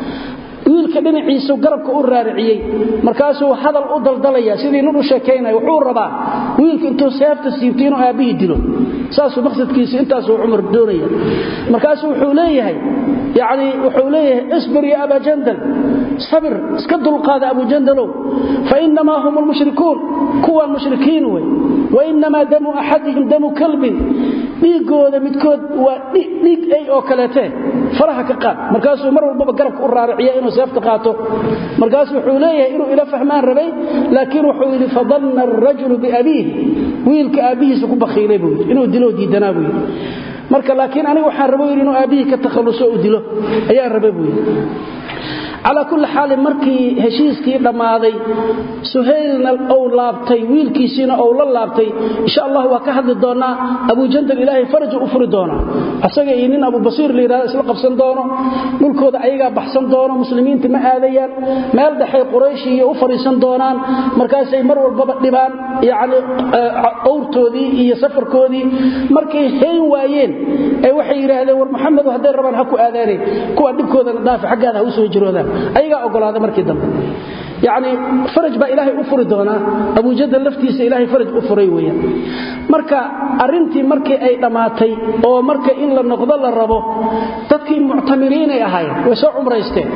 Speaker 1: wiilka dhinaciisu garabka u raariciyey markaasuu hadal u daldalaya sidii nin u sheekaynaya wuxuu rabaa wiilka intuu seefta siibtay inuu aabbihii dilo saasuu maqsadkiisu intaasuu cumar doonaya markaasuu wuxuu leeyahay yani wuxuu leeyahay isbir ya abaa jandal sabir iska dulqaada abu jandalow fainamaa hum lmushrikuun kuwaan mushrikiin wey wainamaa damu axadihim damu kalbin dhiigooda midkood waa dhiig ay oo kaleetee faraha ka qaad markaasuu mar walbaba garabka u raariciya inuu seefta qaato markaasuu wuxuu leeyahay inuu ila fahmaan rabay laakiin wuxuu yidhi fadanna arajulu biabiihi wiilka aabbihiisa ku bakhiilay buu yidhi inuu dilo diidanaa buu yidhi marka laakiin aniga waxaan rabo yidhi inuu aabbihii ka takhalluso u dilo ayaan rabay buu yidhi calaa kulli xaalin markii heshiiskii dhammaaday suhaylna ou laabtay wiilkiisiina ou la laabtay insha allah waa ka hadli doonaa abujandal ilaahay faraju u furi doonaa asaga iyo nin abubasiir la yidhahdo isla qabsan doono dhulkooda ayagaa baxsan doono muslimiinta ma aadayaan meel dhexay qurayshi iyo u fadhiisan doonaan markaasay mar walbaba dhibaan yacni owrtoodii iyo safarkoodii markay hayn waayeen ee waxay yidhaahdeen war maxamedu hadday rabaan ha ku aadaaneen kuwa dhibkoodana dhaafi xaggaada ha u soo jiroodaan ayagaa ogolaada markii dambe yani faraj baa ilaahay u furi doonaa abujadal laftiisa ilaahay faraj u furay weyaan marka arintii markii ay dhammaatay oo marka in la noqdo la rabo dadkii muctamiriinay ahaayeen way soo cumraysteen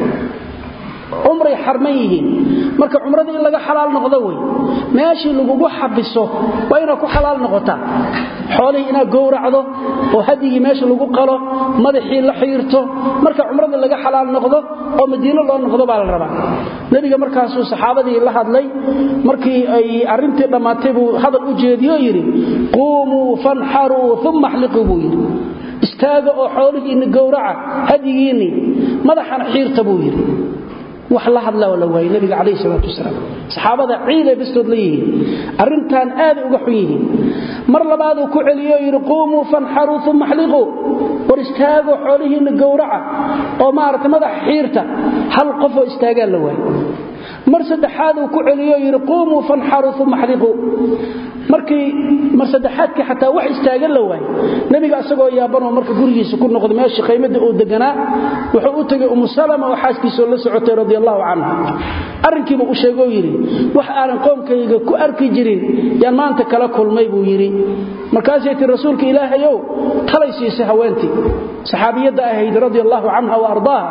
Speaker 1: cumray xarman yihiin marka cumrada in laga xalaal noqdo wey meeshii lagugu xabiso waa inaad ku xalaal noqotaa xoolihii inaad gowracdo oo hadyigii meesha lagu qalo madaxii la xiirto marka cumradii laga xalaal noqdo oo madiino loo noqdo baa la rabaa nebiga markaasuu saxaabadii la hadlay markii ay arintii dhammaatay buu hadal u jeediyo yidhi quumuu fanxaruu uma axliquu buu yidhi istaaga oo xoolihiinni gowraca hadyigiinni madaxana xiirta buu yidhi wax la hadla la waayey nabiga calayhi salaatu wasalaam saxaabada ciiday bastood la yihiin arrintan aaday uga xun yihiin mar labaaduu ku celiyo yidhi quumuu fanxaruu uma axliquu war istaago xoolihiinna gowraca oo maaragtay madaxa xiirta hal qofoo istaagaa la waayey mar saddexaaduu ku celiyo yidhi quumuu fanxaruu uma axliquu markii mar saddexaadkii xataa wax istaagan la waayey nebiga asagoo yaabanoo marka gurigiisa ku noqday meeshii qaymada uu deganaa wuxuu u tegay umu salama oo xaaskiisoo la socotay radi allahu canha arrinkiiba u sheegoo yidhi wax aanan qoomkayga ku arki jirin yaan maanta kala kulmay buu yidhi markaasay tii rasuulka ilaahayow talay siisay haweentii saxaabiyadda ahayd radi allahu canha wa ardaaha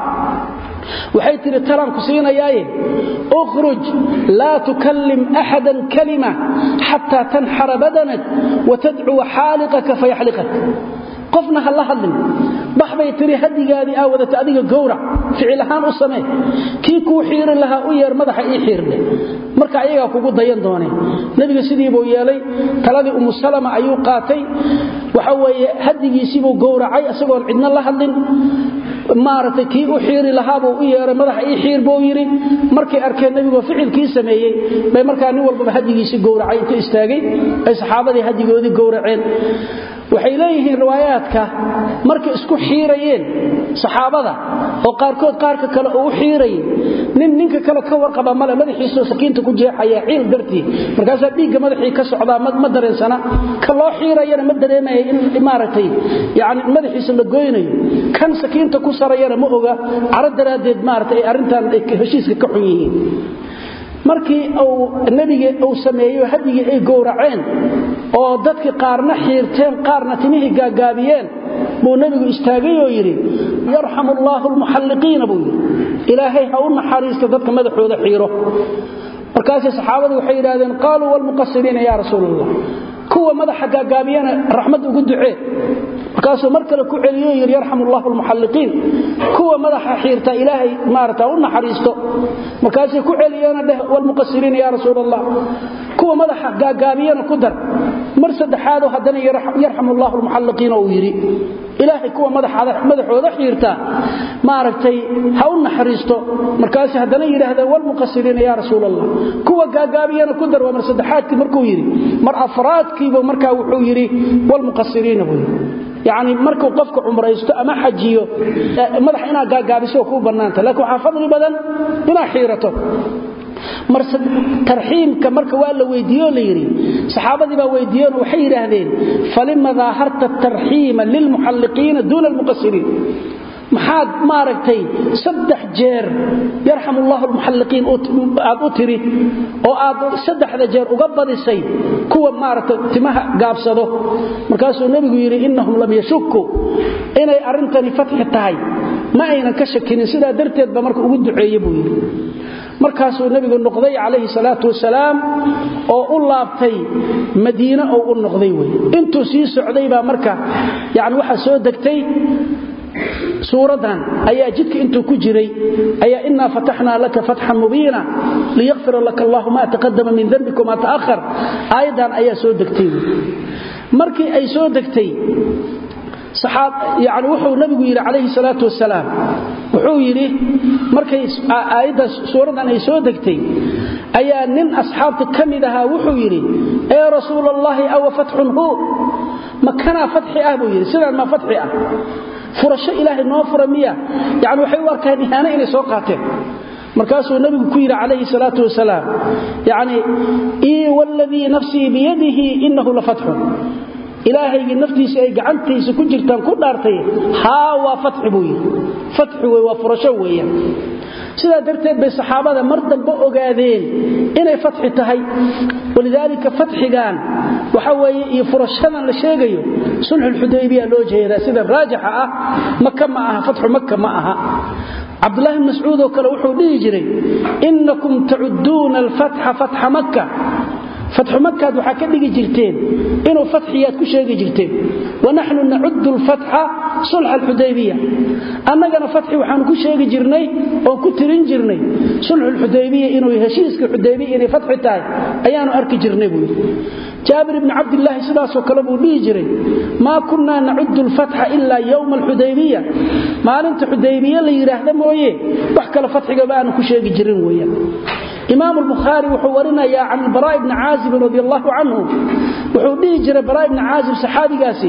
Speaker 1: waxay tihi talaan ku siinayaaye ukhruj laa tukallim axadan kalima xataa tanxara badanak watadcuwa xaaliqaka fayaxliqak qofna ha la hadlin bax bay tiri hadigaadii aa wadata adiga gowrac ficil ahaan u samee kii kuu xiiri lahaa u yeer madaxa ii xiirdhe marka ayagaa kugu dayan dooneen nebiga sidiibuu yeelay taladii umu salama ayuu qaatay waxa weeye hadigiisiibuu gowracay isagoon cidna la hadlin maaragtay kii u xiiri lahaabuu u yeeray madaxa ii xiir buu yidhi markay arkeen nebigoo ficilkii sameeyey bay markaa nin walbaba hadigiisii gowracay intu istaagay ay saxaabadii hadigoodii gowraceen waxay leeyihiin riwaayaadka markay isku xiirayeen saxaabada oo qaarkood qaarka kale uu u xiirayay nin ninka kale ka warqaba male madaxiisoo sakiinta ku jeexaya ciil dartii markaasaa dhiigga madaxii ka socdaa ma dareensana ka loo xiirayana ma dareemaya in maaragtay yani madaxiisa la goynayo kan sakiinta ku sarayana ma oga caro daraaddeed maarata ay arrintan heshiiska ka xun yihiin markii uu nebiga uu sameeyo hadigii ay gowraceen oo dadkii qaarna xiirteen qaarna timihii gaagaabiyeen buu nebigu istaagay oo yidhi yarxamu allaahu almuxalliqiina buu yidhi ilaahay ha u naxariisto dadka madaxooda xiiro markaasay saxaabadii waxay yidhahdeen qaaluu walmuqasiriina yaa rasuul allah kuwa madaxa gaagaabiyana raxmad ugu ducee markaasuu mar kale ku celiyo yidhi yarxamu allahu almuxalliqiin kuwa madaxa xiirta ilaahay maarata u naxariisto markaasay ku celiyeena dheh walmuqasiriina yaa rasuul allah kuwa madaxa gaagaabiyana ku dar mar saddexaadoo haddana yarxamu allahu almuxalliqiina uu yidhi ilaahay kuwa madaxooda xiirta maaragtay ha u naxariisto markaas haddana yidhaahdeen walmuqasiriina yaa rasuul allah kuwa gaagaabiyana ku dar waa mar saddexaadkii markuu yidhi mar afraadkiibu markaa wuxuu yidhi walmuqasiriina buu yidhi yacni markuu qofka cumraysto ama xajiyo madax inaad gaagaabiso kuu bannaanta laakiin waxaa fadli badan inaad xiirato tarxiimka marka waa la weydiiyo la yidhi saxaabadii baa weydiiyeen waxay yidhaahdeen falima daaharta tarxiima lilmuxalliqiina duuna almuqasiriin maxaad maaragtay saddex jeer yarxam ullahu almuxalliqiin aad u tiri oo aad saddexda jeer uga badisay kuwa maaragtay timaha gaabsado markaasuu nebigu yidhi innahum lam yashukku inay arrintani fatxi tahay ma aynan ka shakinin sidaa darteed ba marka ugu duceeye buu yidhi markaasuu nebigu noqday calayhi salaatu wasalaam oo u laabtay madiine oo u noqday wey intuu sii socday baa marka yani waxaa soo degtay suuradan ayaa jidka intuu ku jiray ayaa inaa fataxnaa laka fatxan mubiina liyakfira laka allahu ma taqadama min dembika wma ta'ahar aayaddan ayaa soo degtay markii ay soo degtay yani wuxuu nabigu yidhi calayhi salaatu wasalaam wuxuu yidhi markay aayadda suuradan ay soo degtay ayaa nin asxaabta ka mid ahaa wuxuu yidhi ee rasuul allahi awa fatxun hu makanaa fatxi ah buu yidhi sidaan maa fatxi ah furasho ilaahay noo fura miya yani waxay u arkaan ihaano inay soo qaateen markaasuu nabigu ku yidhi calayhi salaatu wasalaam yani ii wladii nafsii biyadihi inahu la fatxun ilaahaygii naftiisa ay gacantiisa ku jirtaan ku dhaartay haa waa fatxi buu yidhi fatxi wey waa furasho weeyaan sidaa darteed bay saxaabada mar dambe ogaadeen inay fatxi tahay walidaalika fatxigan waxa weeye iyo furashadan la sheegayo sulxulxudaybiya loo jeedaa sida raajixa ah maka ma aha fatxu maka ma aha cabdulahi bn mascuud oo kale wuxuu dhihi jiray inakum tacudduuna alfatxa fatxa makka fatxu makaad waxaa ka dhigi jirteen inuu fatxiyaad ku sheegi jirteen wanaxnu nacudu lfatxa sulxa alxudaybiya annagana fatxi waxaanu ku sheegi jirnay oon ku tirin jirnay sulxulxudaybiya inuu heshiiska xudaybiya inay fatxi tahay ayaanu arki jirnay buu yidhi jaabir ibni cabdilaahi sidaasoo kale buu dhihi jiray maa kunnaa nacudu lfatxa ilaa yowma alxudaybiya maalinta xudaybiye la yidhaahda mooye wax kale fatxigaba aanu ku sheegi jirin weeyaan imaam albukhaari wuxuu warinayaa can baraa ibni caazibin radi allahu canhu wuxuu dhihi jiray baraa ibni caazib saxaabigaasi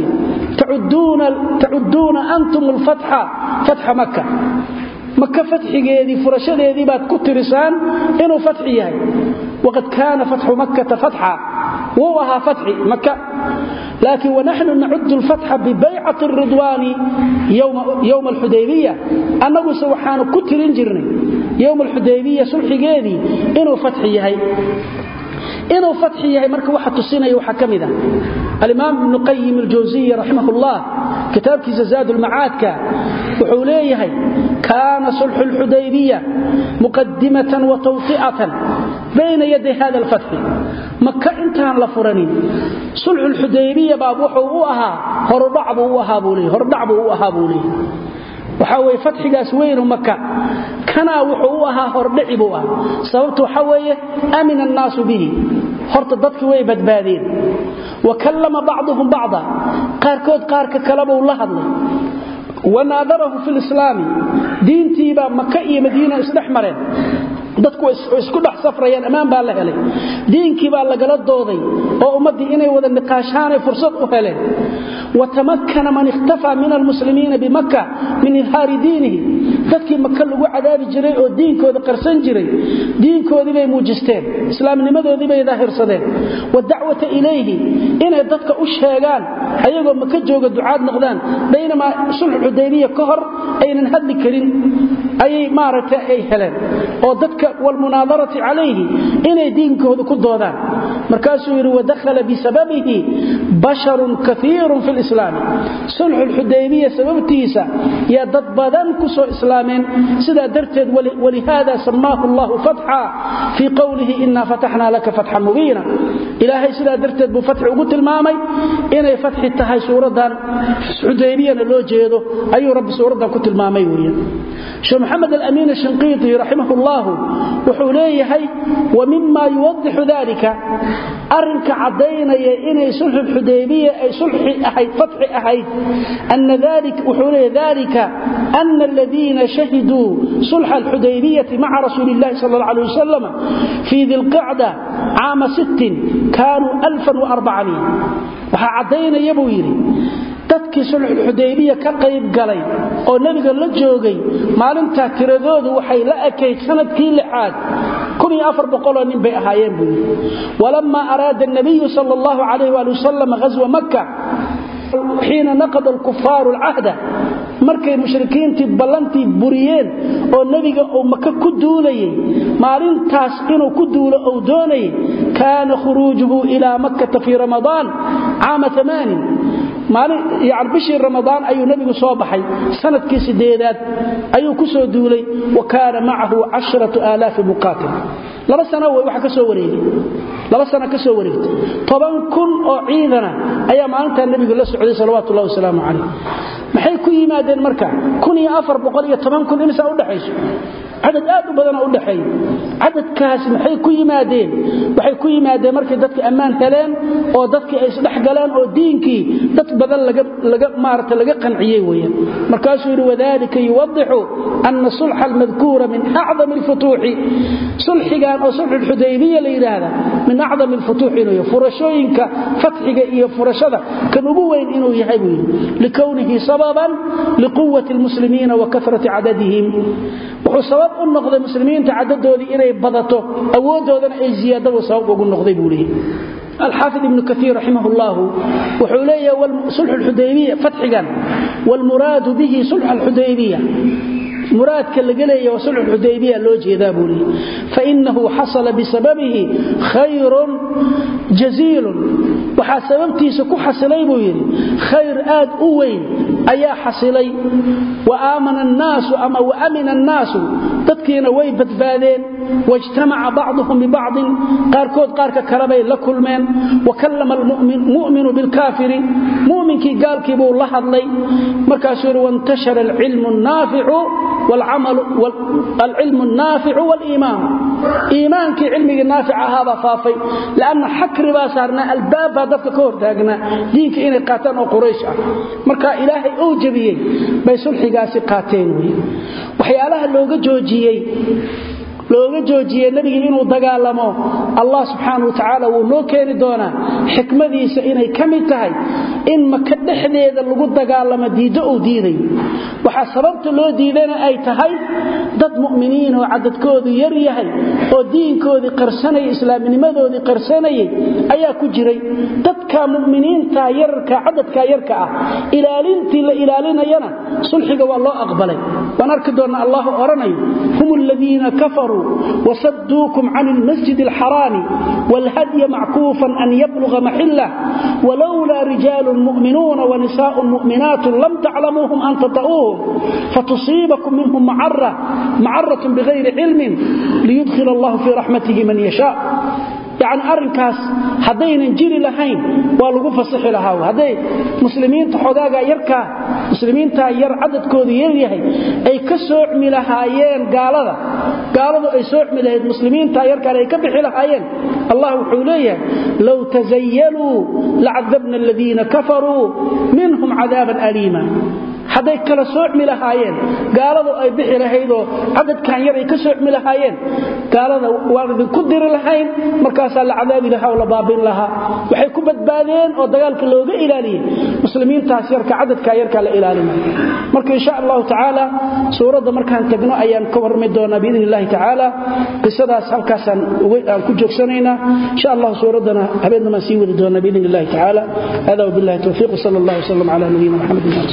Speaker 1: tacudduuna antum alfatxa fatxa maka maka fatxigeedii furashadeedii baad ku tirisaan inuu fatxi yahay waqad kaana fatxu makkata fatxa wuu ahaa fatxi maka laakiin wanaxnu nacudu lfatxa bibaycati ridwaani yowma alxudaybiya annaguse waxaanu ku tirin jirnay yowma alxudaybiya sulxigeedii inuu fatxi yahay inuu fatxi yahay marka waxa tusinaya waxaa ka mid ah alimaam ibnu qayim aljawsiyi raximah ullah kitaabkiisa zaad ulmacaadka wuxuu leeyahay kaana sulxu lxudaybiya muqadimatan wa tawti'atan bayna yaday hada alfatxi maka intaan la furanin sulxu lxudaybiya baa wuxuu u ahaa horudhac buu u ahaa buu leey hordhac buu u ahaa buu leey waxaa weye fatxigaas weynu maka kanaa wuxuu u ahaa hordhici buu ah sababtu waxaa weeye amina annaasu bihi horta dadki way badbaadeen wa kallama bacduhum bacda qaarkood qaarka kalebuu la hadlay wanaadarahu fi lislaami diintiibaa maka iyo madiina isdhex mareen dadku isku dhex safrayaan ammaan baa la helay diinkii baa lagala dooday oo ummaddii inay wada niqaashaanay fursad u heleen watamakana man ikhtafaa min almuslimiina bimaka min idhaari diinihi dadkii maka lagu cadaabi jiray oo diinkooda qarsan jiray diinkoodii bay muujisteen islaamnimadoodii bay daahirsadeen wadacwata ilayhi inay dadka u sheegaan ayagoo maka jooga ducaad noqdaan baynamaa sulxu xudaybiya ka hor aynan hadli karin ayay maaragtay ay heleen oo dadka walmunaadarati calayhi inay diinkooda ku doodaan markaasuu yidhi wadakhala bisababihi basharun kaiirun fi lislaami sulxu lxudaybiya sababtiisa yaa dad badan ku soo islaameen sidaa darteed walihaada samaahu allahu fatxa fii qowlihi inaa fataxnaa laka fatxan mubiina ilaahay sidaa darteed buu fatxi ugu tilmaamay inay fatxi tahay suuraddan xudaybiyana loo jeedo ayuu rabbi suuraddan ku tilmaamay weeyaan sheekh maxamed alamiin ashinqiiti raximah ullahu wuxuu leeyahay wa mima yuwadixu dalika arinka caddaynaya inay sulxu xudaybiya ay sulxi ahayd fatxi ahayd ana wuxuu leeyahay dalika ana aladiina shahiduu sulxa alxudaybiyati maca rasuuli illahi sala alla alay wasalam fii dilqacda caama sittin kaanuu alfan waarbacain waxaa caddaynaya buu yidhi dadkii sulxulxudaybiya ka qayb galay oo nebiga la joogay maalintaa tiradoodu waxay la ekayd sanadkii lixaad oo nin bay ahaayeen buu yidhi walammaa araada nabiyu sal allahu calayh waali wasalam ghaswa makka xiina naqada alkufaaru alcahda markay mushrikiintii ballantii buriyeen oo nebiga uu maka ku duulayay maalintaas inuu ku duulo uu doonayay kaana khuruujuhu ilaa makkata fii ramadaan caama amaanin bishii ramadaan ayuu nebigu soo baxay sanadkii sideedaad ayuu ku soo duulay wa kaana macahu casharatu aalaafi muqaatil laba sana w waa kasoo wareegay laba sana ka soo wareegtay toban kun oo ciidana ayaa maalintaa nebigu la socday salawaatu ullahi wasalaamu calayh maxay ku yimaadeen marka kun iyo afar boqol iyo toban kun imisaa udhexayso cadad aad u badana udhaxeeya cadadkaas maxay ku yimaadeen waxay ku yimaadeen markay dadka ammaan heleen oo dadkii ay isdhex galeen oo diinkii dad badan maarata laga qanciyey weyaan markaasuu yidhi wadalika yuwadixu ana sulxa almadkuura min acdami alfutuuxi sulxigan oo sulxulxudaybiya la yidhaahda min acdami alfutuuxi inuu yahay furashooyinka fatxiga iyo furashada kan ugu weyn inuu yahay buu yidhi likownihi sababan liquwati almuslimiina wa kasrati cadadihim wuxuu sabab u noqday muslimiinta cadadoodii inay badato awoodoodana ay ziyaadaba sabab ugu noqday buu leeyahy alxaafid ibnu kaiir raximah llah wuxuu leeyahay sulxu xudaybiya fatxigan wlmuraadu bihi sulx alxudaybiya muraadka laga leeya waa sulxu xudaybiya loo jeedaa buu leeyahy fainahu xasala bisababihi khayrun jaziilun waxaa sababtiisa ku xasilay buu yidhi khayr aad u weyn ayaa xasilay wa aamana annaasu ama wa amina annaasu dadkiina way badbaadeen wajtamaca bacduhum bibacdin qaarkood qaarka kalebay la kulmeen wa kallama almuminu bilkaafiri muminkii gaalkii buu la hadlay markaasuu yidhi wantashara alcilmu naaficu alcilmu naaficu waliimaanu iimaankii cilmigii naafic ahaabaa faafay lanna xakri baa saarnaa albaab baa dadka ka hortaagnaa diinka inay qaataan oo quraysh ah marka ilaahay uu jebiyey bay sulxigaasi qaateen wy waxyaalaha looga joojiyey looga joojiyey nebigii inuu dagaalamo allah subxaana wa tacaala wuu noo keeni doonaa xikmadiisa inay ka mid tahay in maka dhexdeeda lagu dagaalamo diiddo uu diiday waxaa sababta loo diidana ay tahay dad mu'miniin oo cadadkoodu yar yahay oo diinkoodii qarsanayay islaamnimadoodii qarsanayay ayaa ku jiray dadka mu'miniinta yararka cadadka yarka ah ilaalintii la ilaalinayana sulxiga waa loo aqbalay waan arki doonna allahu odhanayo hum aladiina kafaruu كفروا وصدوكم عن المسجد الحرام والهدي معكوفا أن يبلغ محله ولولا رجال مؤمنون ونساء مؤمنات لم تعلموهم أن تطؤوهم فتصيبكم منهم معرة معرة بغير علم ليدخل الله في رحمته من يشاء يعني arrinkaas hadaynan jiri lahayn waa lagu fasaxi lahaa haday muslimiinta xogaaga yarka muslimiinta yar cadadkoodu yar yahay ay ka soocmi lahaayeen gaalada gaaladu ay soocmi lahayd muslimiinta yarka ay ka bixi lahaayeen allah wuxuu leeyahay law tazayyalu la'adabna alladhina kafaru minhum 'adaban alima haday kala soocmi lahaayeen gaaladu ay bixi lahaydoo cadadkan yar ay ka soocmi lahaayeen gaalada waan idinku diri lahayn markaasaa la cadaabi lahaa oo la baabin lahaa waxay ku badbaadeen oo dagaalka looga ilaaliyey muslimiintaas yarka cadadkaa yarkaa la ilaalinay marka insha allahu tacaala suuradda markaan tagno ayaan ka warrami doonaa biidn illahi tacaala qisadaas halkaasaan aan ku joogsanaynaa insha allahu suuraddana habeennamaan sii wadi doonaa biidn illahi tacaala hada wabillahi towfiiq wsala allah wslam cala nabiyina maxamed